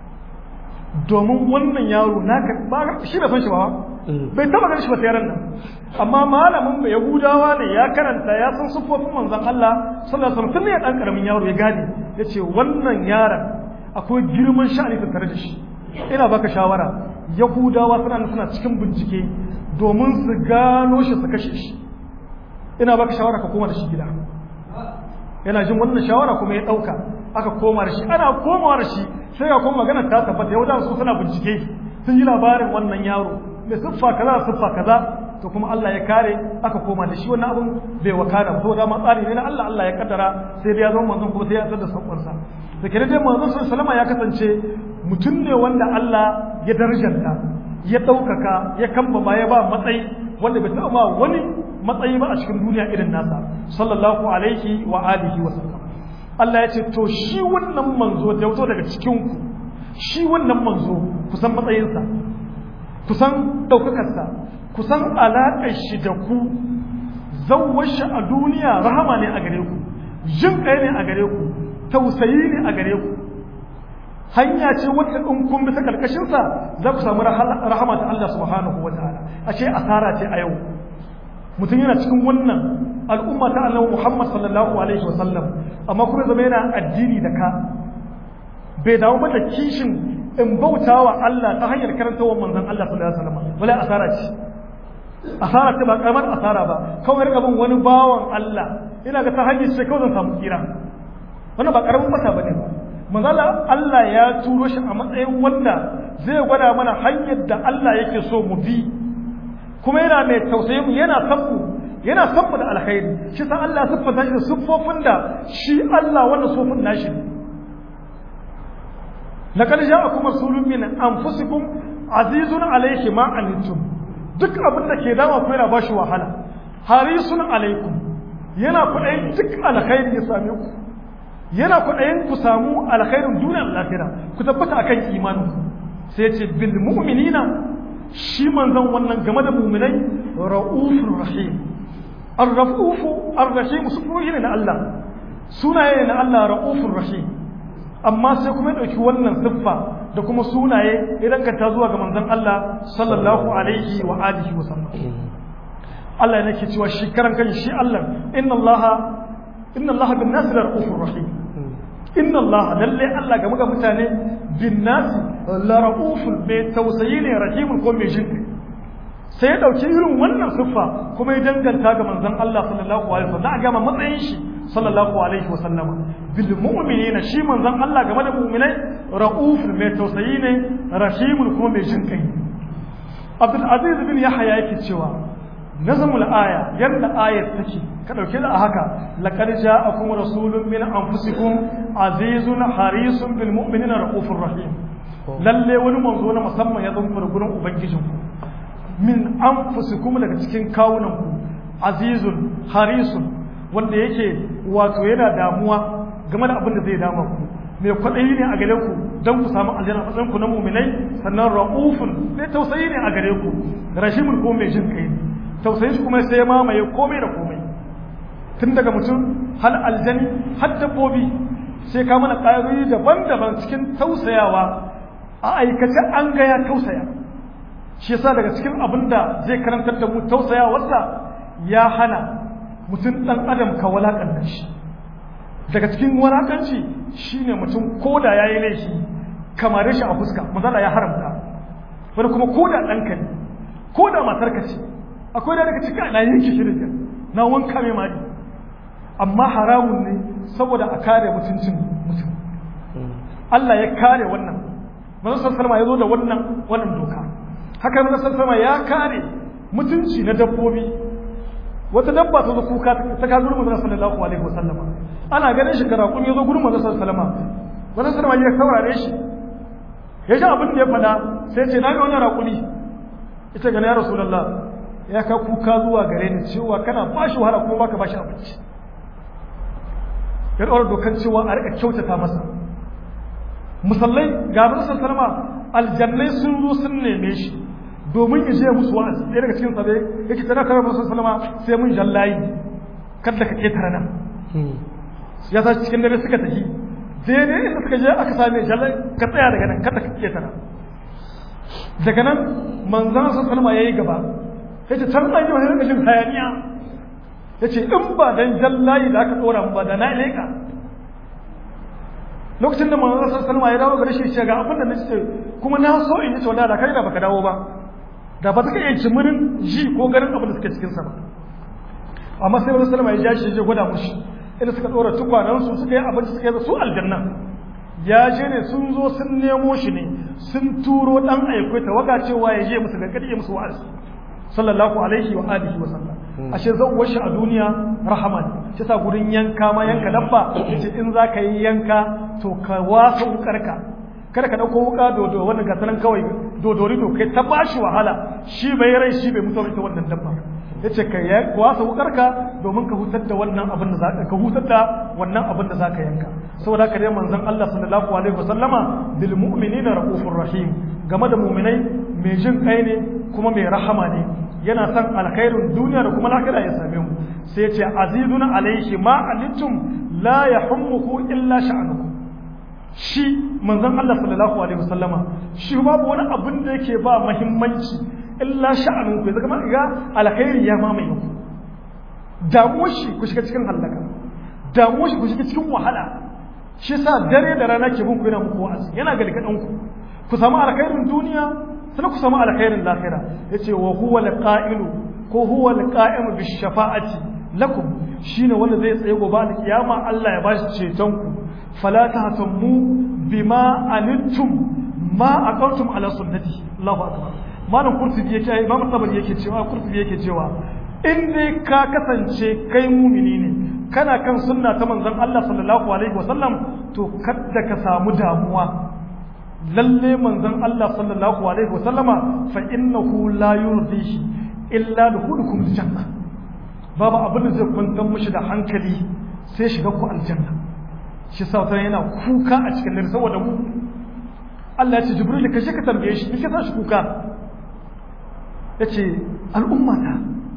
domin wannan yaro naka ba shi da san shi ba bai taba ganin shi ba sai nan amma malamin bai yahudawa ne ya karanta ya san sufofin manzon Allah sallallahu alaihi wasallam tun ne dan karamin yaro ya gane yace wannan yaron akwai girman sha'ani tattare da shi ina baka shawara yahudawa suna suna cikin bincike domin su gano shi su kashe shi ina baka shawara ka koma da shi gida yana jin wannan shawara kuma ya dauka aka koma da shi ana komawa da shi sai ga kuma magana ta tabbata yahudawa su suna bincike sun yi labarin wannan yaro mai siffa kaza siffa kaza to kuma Allah ya kare aka koma da shi wannan abun bai wakana ba da ma tsari ne na Allah Allah ya kaddara sai dai ya zama manzon kuma sai ya tsada sakon sa da kire dai manzon sallama ya kasance mutum ne wanda Allah ya darjanta ya daukaka ya kambama ya ba matsayi wanda bai taɓa ma wani matsayi ba a cikin duniya irin nasa sallallahu alaihi wa alihi wa sallam Allah ya ce to shi wannan manzo da ya fito daga cikin ku shi wannan manzo kusan matsayinsa kusan ɗaukakarsa kusan alaƙar shi da ku zauwar shi a duniya rahama ne a gare ku jin ɗaya ne a gare ku tausayi ne a gare ku hanya ce wata in kun bisa karkashinsa za ku samu rahama ta Allah subhanahu wa ta'ala a ce asara ce a yau mutum yana cikin wannan al'umma ta annabi Muhammad sallallahu alaihi wa sallam amma kuma zama yana addini da ka bai dawo mata kishin in bautawa Allah ta hanyar karantawar manzon Allah sallallahu alaihi wa sallam wala asara ce asara ce ba karamar asara ba kawai rika bin wani bawan Allah ina ga ta hanyar ce kawai zan samu kira wannan ba karamin mata bane ba manzala Allah ya turo shi a matsayin wanda zai gwada mana hanyar da Allah yake so mu bi kuma yana mai tausayin mu yana san mu yana san mu da alkhairi shi sa Allah siffanta shi da siffofin da shi Allah wannan sofin nashi ne laqad ja'akum rasulun min anfusikum azizun alayhi ma anittum duk abin da ke dama ku yana bashi wahala harisun alaikum yana kuɗayin duk alkhairi ya same ku yana kuɗayin ku samu alkhairin duniyar lafiya ku tabbata akan imanin sai ce bil mu'minina shi manzon wannan game da mu'minai ra'ufur rahim ar-ra'ufu ar-rahim sufuhi ne na Allah sunaye na Allah ra'ufur rahim amma sai kuma dauki wannan siffa da kuma sunaye idan ka ta zuwa ga manzon Allah sallallahu alaihi wa alihi wa sallam Allah yana ke cewa shi karan kan shi Allah inna Allah inna Allah bin nas ra'ufur rahim inna Allah lalle Allah ga muga mutane bin nas la ra'uful mai tausayi ne rahimun ko mai jinki sai ya dauki irin wannan siffa kuma ya danganta ga manzon Allah sallallahu alaihi wasallam a gama matsayin shi sallallahu alaihi wasallam bil mu'minina shi manzon Allah game da mu'minai ra'uful mai tausayi ne rahimun ko mai jinki Abdul Aziz bin Yahya yake cewa nazamul aya yadda ayat take ka dauke da haka laqad ja'akum rasulun min anfusikum azizun harisun bil mu'minina raufur rahim lalle wani manzo na musamman ya zo muku gurin ubangijin ku min anfusikum daga cikin kawunan ku azizun harisun wanda yake wato yana damuwa game da abin da zai dama ku mai kwaɗayi ne a gare ku don ku samu aljanna matsayin ku na muminai sannan ra'ufun mai tausayi ne a gare ku rashimun ko mai jin kai ne tausayin shi kuma sai ya mamaye komai da komai tun daga mutum hal aljani har dabbobi sai ka mana ƙayoyi daban-daban cikin tausayawa a aikace an ga ya tausaya shi yasa daga cikin abin da zai karantar da mu tausayawarsa ya hana mutum ɗan adam ka walaƙanta shi daga cikin walaƙanci shine mutum ko da ya yi laifi kamar shi a fuska mazala ya haramta wani kuma ko da ɗanka ne ko da matarka ce akwai da daga cikin na yanke shirin na wanka mai mari amma haramun ne saboda a kare mutuncin mutum Allah ya kare wannan manzon sallama ya zo da wannan wannan doka haka manzon sallama ya kare mutunci na dabbobi wata dabba ta zo kuka ta ka gurin manzon sallallahu alaihi wasallam ana ganin shi karakun ya zo gurin manzon sallallahu alaihi wasallam manzon sallama ya saurare shi ya ji abin da ya faɗa sai ce na ga wannan raƙuli ita ga ya rasulullah ya ka kuka zuwa gare ni cewa kana ba shi wahala kuma baka ba shi abinci ya ɗaura dokan cewa a riƙa kyautata masa musallai ga nasarar salama aljannai sun zo sun neme shi domin ya je musu wa'azi ɗaya daga cikin sabai yake tana kare nasarar salama sai mun jallayi kada ka ƙetare nan ya sa cikin dare suka tafi daidai inda suka je aka same jallayi ka tsaya daga nan kada ka ƙetare daga nan manzan nasarar salama ya yi gaba ya ce can an yi wani rikashin hayaniya ya ce in ba dan jallayi da aka tsora ba da na leƙa lokacin da manzon sallallahu alaihi ya dawo gare shi ce ga abin da nace kuma na so in yi wallahi da kai da baka dawo ba da ba ta iya jimirin ji ko ganin abin da suke cikin sa ba amma sai wani sallama ya ja shi ya gwada mushi inda suka dora tukwanan su suka yi abinci suka yi su aljanna ya je ne sun zo sun nemo shi ne sun turo dan aiko ta waka cewa ya je musu gargadi ya musu wa'azi sallallahu alaihi wa alihi wa sallam ashe zawwar shi a duniya rahama ne shi sa gurin yanka ma yanka dabba yace in za ka yi yanka to ka wasa wukarka kada ka dauko wuka dodo wannan ga sanan kawai dodori to kai ta bashi wahala shi bai rai shi bai mutu ita wannan dabba yace ka ya wasa wukarka domin ka hutar da wannan abin da zaka ka hutar da wannan abin da zaka yanka saboda haka dai manzon Allah sallallahu alaihi wasallama bil mu'minina raufur rahim game da mu'minai mai jin kai ne kuma mai rahama ne yana son alkhairin duniya da kuma lahira ya same mu sai ce azizun alaihi ma anittum la yahummuhu illa sha'nukum shi manzon Allah sallallahu alaihi wasallama shi babu wani abin da yake ba muhimmanci illa sha'nukum yanzu kuma ga alkhairi ya mamaye ku damuwar shi ku shiga cikin hallaka damuwar shi ku shiga cikin wahala shi sa dare da rana ke bunku yana muku wa'azi yana galgadan ku ku samu alkhairin duniya sai ku samu alkhairin lahira yace wa huwa alqa'ilu ko huwa alqa'imu bis shafa'ati lakum shine wanda zai tsaye gobe da kiyama Allah ya bashi ceton ku fala tahtammu bima anittum ma aqamtum ala sunnati Allahu akbar malam kurtubi yake imam tabari yake cewa kurtubi yake cewa in dai ka kasance kai mumini ne kana kan sunna ta manzon Allah sallallahu alaihi wasallam to kada ka samu damuwa lalle manzon Allah sallallahu alaihi wasallama fa innahu la yurdihi illa dukhulukum aljanna babu abin da zai kwantar mishi da hankali sai shiga ku aljanna shi sa wata yana kuka a cikin dare saboda mu Allah ya ce Jibril ka shi ka tambaye shi kike sa shi kuka yace al'umma ta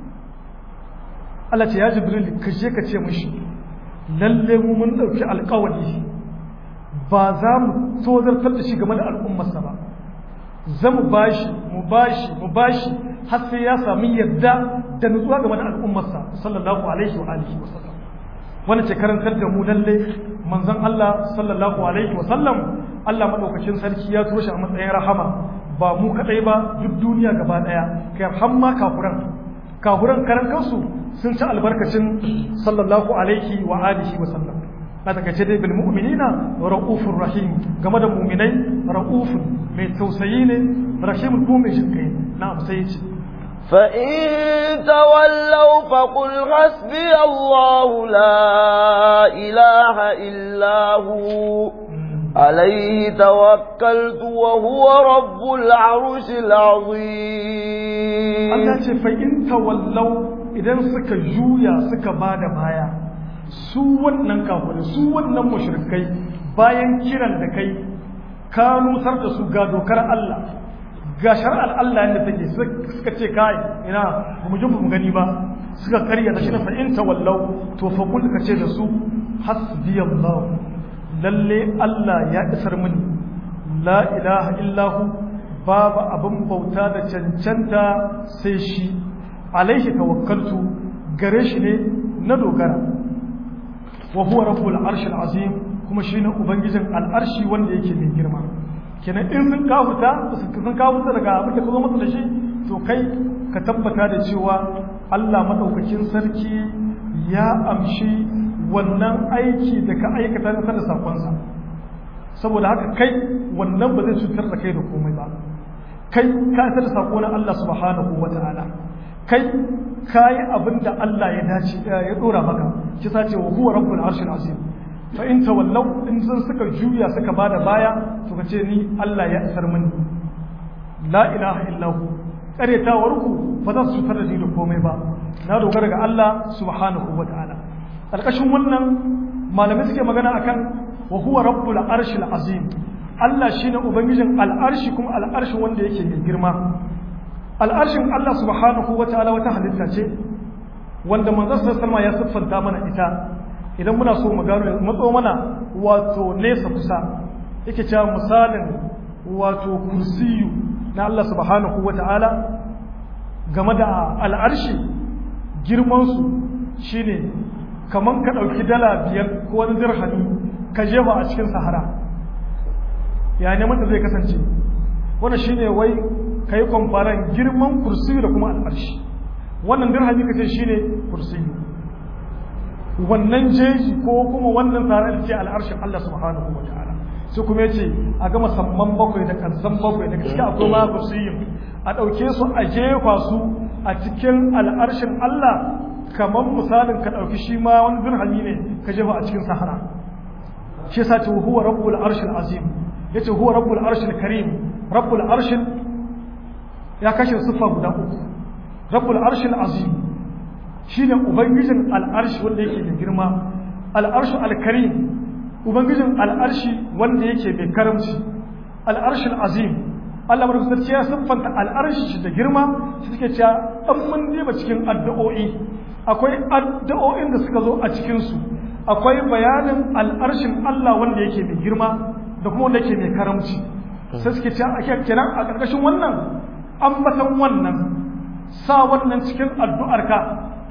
Allah ce ya Jibril ka je ka ce mishi lalle mu mun dauki alƙawari ba za mu tozartar da shi game da al'ummarsa ba za mu bashi mu bashi mu bashi har sai ya sami yadda da nutsuwa game da al'ummarsa sallallahu alaihi wa alihi wa sallam wannan ce karantar da mu lalle manzon Allah sallallahu alaihi wa sallam Allah madaukakin sarki ya turo shi a matsayin rahama ba mu kadai ba duk duniya gaba daya kai har ma kafuran kafuran karan kansu sun ci albarkacin sallallahu alaihi wa alihi wa sallam a takaice dai bil mu'minina ra'ufur rahim game da mu'minai ra'ufun mai tausayi ne rahimul kuma mai jinkai na'am sai ya ce فإن تولوا فقل حسبي الله لا إله إلا هو عليه توكلت وهو رب العرش العظيم Allah ce fa in tawallau idan suka juya suka bada baya su wannan kafirai su wannan mushrikai bayan kiran da kai ka nusar da su ga dokar Allah ga shar'ar Allah yadda take suka ce kai ina ba mu ji mu gani ba suka karya da shi na fa in tawallau to fa kul ka ce da su hasbiyallahu lalle Allah ya isar mini la ilaha illahu babu abin bauta da cancanta sai shi alaihi tawakkaltu gare shi ne na dogara wa huwa rabbul arshil azim kuma shine ubangijin al'arshi wanda yake mai girma kenan in sun kafuta sun kafuta daga abin da ka zo masa da shi to kai ka tabbata da cewa Allah madaukakin sarki ya amshi wannan aiki da ka aikata na da sakonsa saboda haka kai wannan ba zai cutar da kai da komai ba kai ka isa da sako na Allah subhanahu wata'ala kai kayi abin da Allah ya dace ya dora maka shi sace wa huwa rabbul arshil azim fa in tawallaw in sun suka juya suka bada baya to kace ni Allah ya isar mini la ilaha illa hu karetawar ku ba za su cutar da ni da komai ba na dogara ga Allah subhanahu wata'ala karkashin wannan malamai suke magana akan wa huwa rabbul arshil azim Allah shine ubangijin al'arshi kuma al'arshi wanda yake mai girma al'arshin Allah subhanahu wataala wata halitta ce wanda manzon sallallahu ya siffanta mana ita idan muna so mu gano matso mana wato nesa kusa yake cewa misalin wato kursiyu na Allah subhanahu wataala game da al'arshi girman su shine kaman ka ɗauki dala biyar ko wani dirhami ka jefa a cikin sahara ya ne mata zai kasance wannan shine wai ka yi kwamfaran girman kursiyu da kuma al'arshi wannan dirhami ka ce shine kursiyu wannan jeji ko kuma wannan tare da ce al'arshin Allah subhanahu wa ta'ala sai kuma ya ce a gama samman bakwai da kansan bakwai daga cikin akwai ma kursiyu a ɗauke su a jefa su a cikin al'arshin Allah kamar misalin ka ɗauki shi ma wani dirhami ne ka jefa a cikin sahara shi yasa ce huwa rabbul arshil azim yace huwa rabbul arshil karim rabbul arshil ya kashe sifa guda uku rabbul arshil azim shine ubangijin al'arshi wanda yake mai girma al'arshu al-karim ubangijin al'arshi wanda yake mai karamci al'arshil azim Allah madaukakin ya siffanta al'arshi da girma shi suke cewa an mun diba cikin addu'o'i akwai addu'o'in da suka zo a cikin su akwai bayanin al'arshin Allah wanda yake mai girma da kuma wanda yake mai karamci sai suke cewa ake kenan a ƙarƙashin wannan ambatan wannan sa wannan cikin addu'arka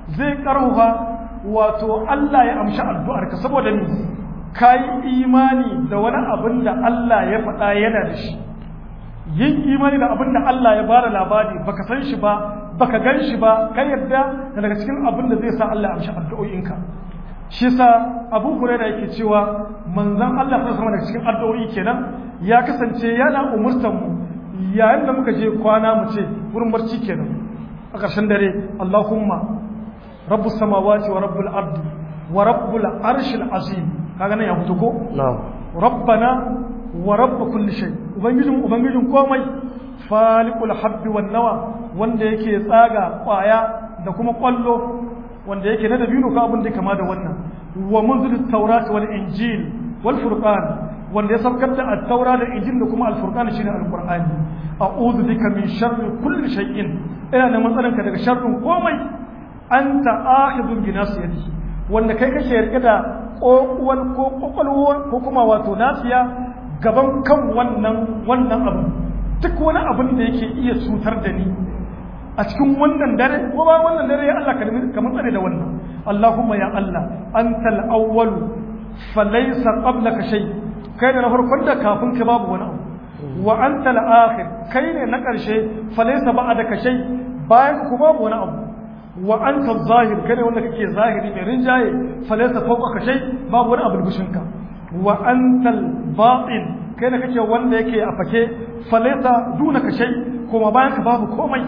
zai karhuwa wato Allah ya amshi addu'arka saboda ni kai imani da wani abin da Allah ya faɗa yana da shi yin imani da abin da Allah ya bada labari baka san shi ba baka gan shi ba kai yadda daga cikin abin da zai sa Allah ya amshi addu'o'inka shi sa Abu Hurairah yake cewa manzon Allah sallallahu alaihi daga cikin addu'o'i kenan ya kasance yana umurtan mu yayin da muka je kwana mu ce wurin barci kenan a ƙarshen dare Allahumma rabbus samawati wa rabbul ardi wa rabbul arshil azim kaga nan ya fito ko na'am rabbana wa rabb kulli shay ubangijin ubangijin komai faliqul habbi wan nawa wanda yake tsaga kwaya da kuma kwallo wanda yake na dabino ka abin da kama da wannan wa munzil tawrat wal injil wal furqan wanda ya saukar da at-taura da injil da kuma al-furqan shine al-qur'ani a'udhu bika min sharri kulli shay'in ina da matsalanka daga sharrin komai anta akhidun bi nasiyati wanda kai kake rike da kokuwan ko kokolwan ko kuma wato nasiya gaban kan wannan wannan abu duk wani abin da yake iya cutar da ni a cikin wannan dare ko ba wannan dare ya Allah kamar tsare da wannan Allahumma ya Allah antal awwal falaysa qablaka shay kai ne na farkon da kafin ka babu wani abu wa antal akhir kai ne na karshe falaysa ba'daka shay bayan ku babu wani abu wa anta zahir kai ne wanda kake zahiri mai rinjaye falaysa fawqaka shay babu wani abu bushinka wa antal batin kai ne kake wanda yake a fake falaysa dunaka shay kuma bayan ka babu komai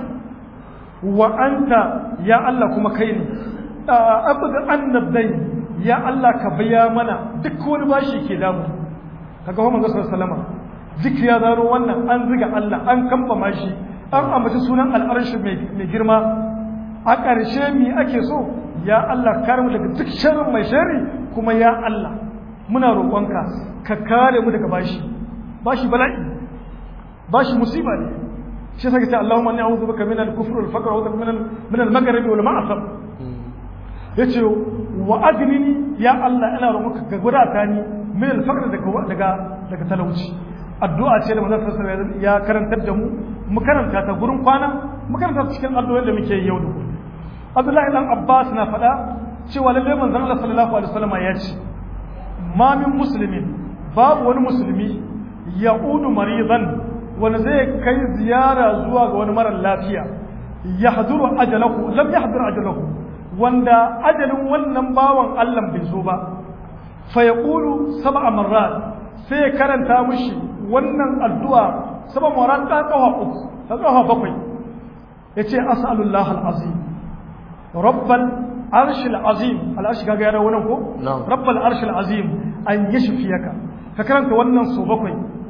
wa anta ya Allah kuma kai ne abda annabdai ya Allah ka biya mana duk wani bashi ke damu kaga wa manzo sallallahu alaihi wasallam zikri ya zaro wannan an ziga Allah an kamba shi an ambaci sunan al'arshi mai girma a ƙarshe mi ake so ya Allah kare mu daga duk sharrin mai sharri kuma ya Allah muna roƙonka ka kare mu daga bashi bashi bala'i bashi musiba ne shi sake ce Allahumma inni a'udhu bika min al-kufri wal faqr wa min min al-maghribi wal ma'asab yace wa adnini ya Allah ina roƙonka ka gudata ni min al-faqr daga daga daga talauci addu'a ce da manzon sallallahu ya karantar da mu mu karanta ta gurin kwana mu karanta cikin addu'o'in da muke yau da gobe Abdullahi dan Abbas na faɗa cewa lalle manzon Allah sallallahu alaihi wasallam ya ce ma min muslimin babu wani musulmi ya'udu maridan wanda zai kai ziyara zuwa ga wani mara lafiya yahduru ajalahu lam yahdur ajalahu wanda ajalin wannan bawan Allah bai zo ba fa yaqulu sab'a marrat sai ya karanta mushi wannan addu'a sab'a marrat ta kawa uku ta kawa bakwai yace as'alullah al-azim rabbal arshil azim al-arsh kaga yana wannan ko rabbal arshil azim an yashfiyaka ka karanta wannan so bakwai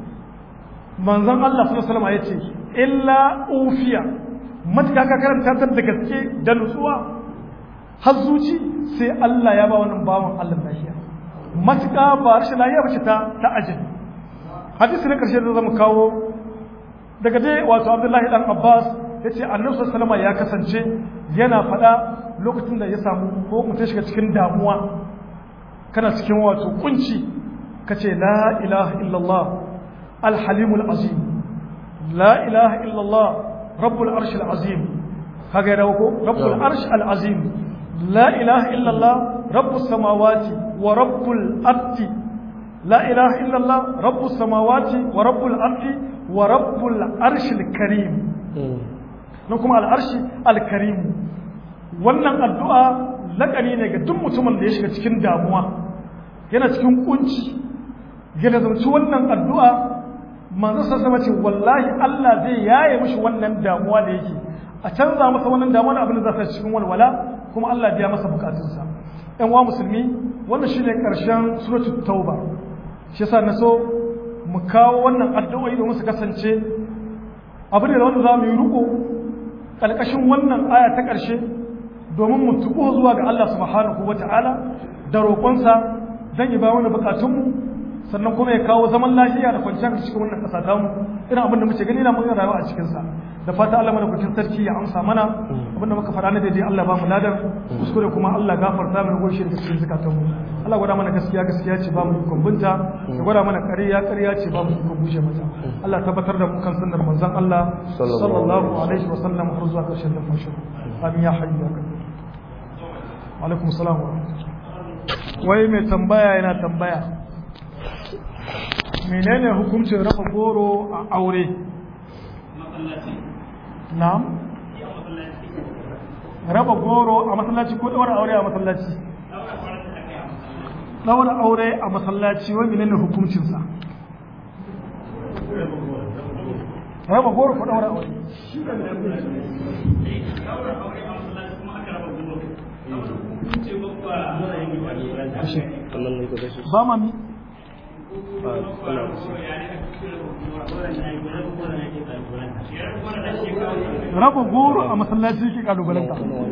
manzon Allah sallallahu alaihi wasallam yace illa ufiya matka ka karanta ta da gaske da nutsuwa har zuci sai Allah ya ba wannan bawan Allah lafiya matka ba rashin lafiya bace ta ta ajin hadisi na karshe da zamu kawo daga dai wato Abdullahi dan Abbas yace Annabi sallallahu alaihi wasallam ya kasance yana faɗa lokacin da ya samu ko mutum shiga cikin damuwa kana cikin wato kunci kace la ilaha illallah alhalimul azim la ilaha illallah rabbul arshil azim kaga ya dawo ko rabbul arsh al azim la ilaha illallah rabbus samawati wa rabbul ardi la ilaha illallah rabbus samawati wa rabbul ardi wa rabbul arshil karim nan kuma al arshi al karim wannan addu'a lakani ne ga duk mutumin da ya shiga cikin damuwa yana cikin kunci yana zamci wannan addu'a manzo sassama ce wallahi Allah zai yaye mishi wannan damuwa da yake a canza masa wannan damuwa da abin da za ta cikin walwala kuma Allah biya masa bukatunsa ƴan wa musulmi wannan shine karshen suratul tauba shi yasa na so mu kawo wannan addu'o'i domin su kasance abin da wanda za mu yi riko ƙarƙashin wannan aya ta ƙarshe domin mu tuko zuwa ga Allah subhanahu wata'ala da roƙonsa dan ya ba wani bukatunmu sannan kuma ya kawo zaman lafiya da kwanciyar cikin wannan ƙasa ta mu irin abin da muke gani na mun rayuwa a cikin sa da fata Allah mana kucin sarki ya amsa mana abin da muka faɗa na daidai Allah ba mu ladan kuskure kuma Allah gafarta mana goshi da cikin zakatun mu Allah gwada mana gaskiya gaskiya ce ba mu ikon binta ya gwada mana ƙarya ƙarya ce ba mu ikon bushe mata Allah tabbatar da mu kan sunnar manzon Allah sallallahu alaihi wa sallam har zuwa ƙarshen numfashin amin ya hayyu ya kadir alaikum salam wai mai tambaya yana tambaya menene hukuncin raba goro a aure na'am raba goro a masallaci ko daura aure a masallaci daura aure a masallaci wai menene hukuncinsa raba goro ko daura aure ba ma mi raba goro a masallaci ke kalubalanta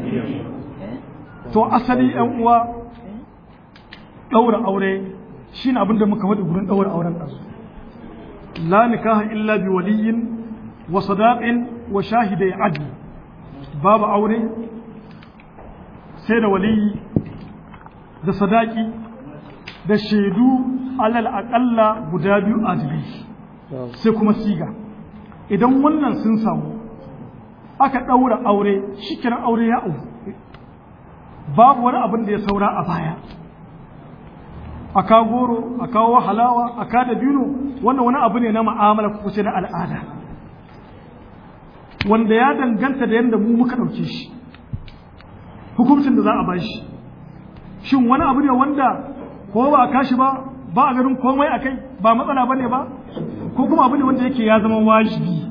to asali yan uwa daura aure shine abin da muka faɗi gurin daura auren ɗansu la nikaha illa bi waliyin wa sadaqin wa shahidai adli babu aure sai da waliyi da sadaki da shaidu alal aƙalla guda biyu adilai sai kuma siga idan wannan sun samu aka ɗaura aure shi kiran aure ya auku babu wani abin da ya saura a baya a kawo goro a kawo halawa a kada bino wannan wani abu ne na ma'amala ko na al'ada wanda ya danganta da yadda mu muka ɗauke shi hukuncin da za a ba shi shin wani abu ne wanda ko ba a kashi ba ba a ganin komai a kai ba matsala ba ne ba ko kuma abu ne wanda yake ya zama wajibi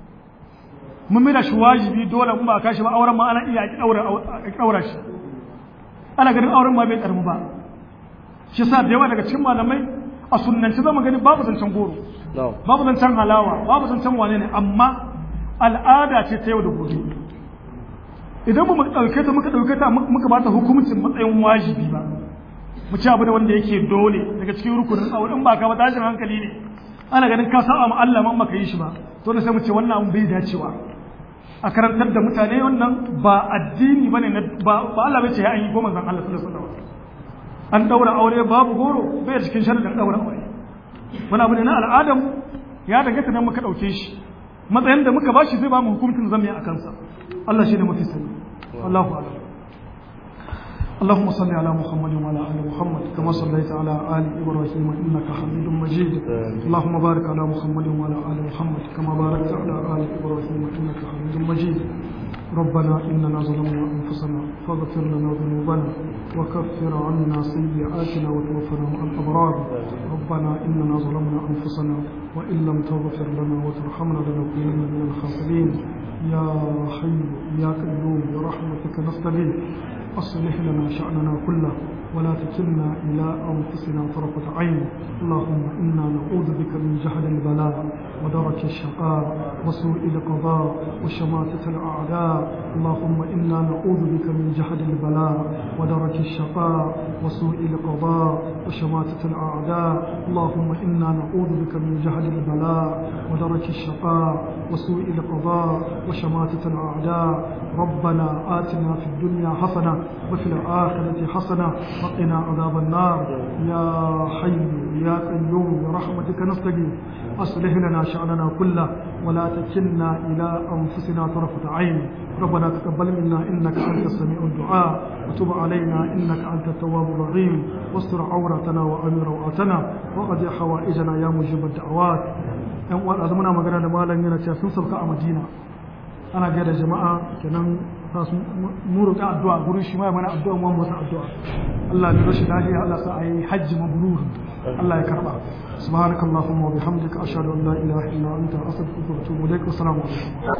mun mira shi wajibi dole in ba a kashi ba auren ma ana iya a ɗaura shi ana ganin auren ma bai ƙarfi ba shi sa da yawa daga cikin malamai a sunnanci zama gani babu zancen goro babu zancen halawa babu zancen wane ne amma al'ada ce ta yau da gobe idan mu ɗauke ta muka ɗauke ta muka ba ta hukuncin matsayin wajibi ba mu ci abu da wanda yake dole daga cikin rukunin aure in ba ka ba tashin hankali ne ana ganin ka sa'a ma Allah man baka yi shi ba to da sai mu ce wannan abun bai dacewa a karantar da mutane wannan ba addini bane na ba ba Allah bai ce ya yi ko manzon Allah sallallahu alaihi wasallam an daura aure babu goro bai cikin sharadin daura aure wani abu ne na al'adam ya danganta nan muka dauke shi matsayin da muka bashi zai ba mu hukuncin zamu yi a kansa Allah shi ne mafi sani Allahu a'lam اللهم صل على محمد وعلى ال محمد كما صليت على ال ابراهيم انك حميد مجيد اللهم بارك على محمد وعلى ال محمد كما باركت على ال ابراهيم انك حميد مجيد ربنا اننا ظلمنا انفسنا فاغفر لنا ذنوبنا وكفر عنا سيئاتنا وتوفنا مع الابرار ربنا اننا ظلمنا انفسنا وان لم تغفر لنا وترحمنا لنكونن من الخاسرين يا حي يا قيوم برحمتك نستغيث أصلح لنا شأننا كله ولا تكلنا إلى أنفسنا طرفة عين اللهم إنا نعوذ بك من جهل البلاء ودرك الشقاء وسوء القضاء وشماتة الأعداء اللهم إنا نعوذ بك من جهل البلاء ودرك الشقاء وسوء القضاء وشماتة الأعداء اللهم إنا نعوذ بك من جهل البلاء ودرك الشقاء وسوء القضاء وشماتة الأعداء ربنا آتنا في الدنيا حسنة وفي الآخرة حسنة وقنا عذاب النار يا حي يا قيوم برحمتك نستغيث أصلح لنا شأننا كله ولا تكلنا إلى أنفسنا طرفة عين ربنا تقبل منا إنك أنت السميع الدعاء وتب علينا إنك أنت التواب الرحيم واستر عورتنا وأمن روعتنا وقد حوائجنا يا مجيب الدعوات yan uwa da muna magana da malam yana cewa sun sauka a Madina ana ga da jama'a kenan sa su mu roƙi addu'a gurin shi mai mana addu'a mu masa addu'a Allah ya rashi lafiya Allah sa ayi hajji mabrur Allah ya karba subhanakallahumma wa bihamdika ashhadu an la ilaha illa anta astaghfiruka wa atubu ilaik assalamu alaikum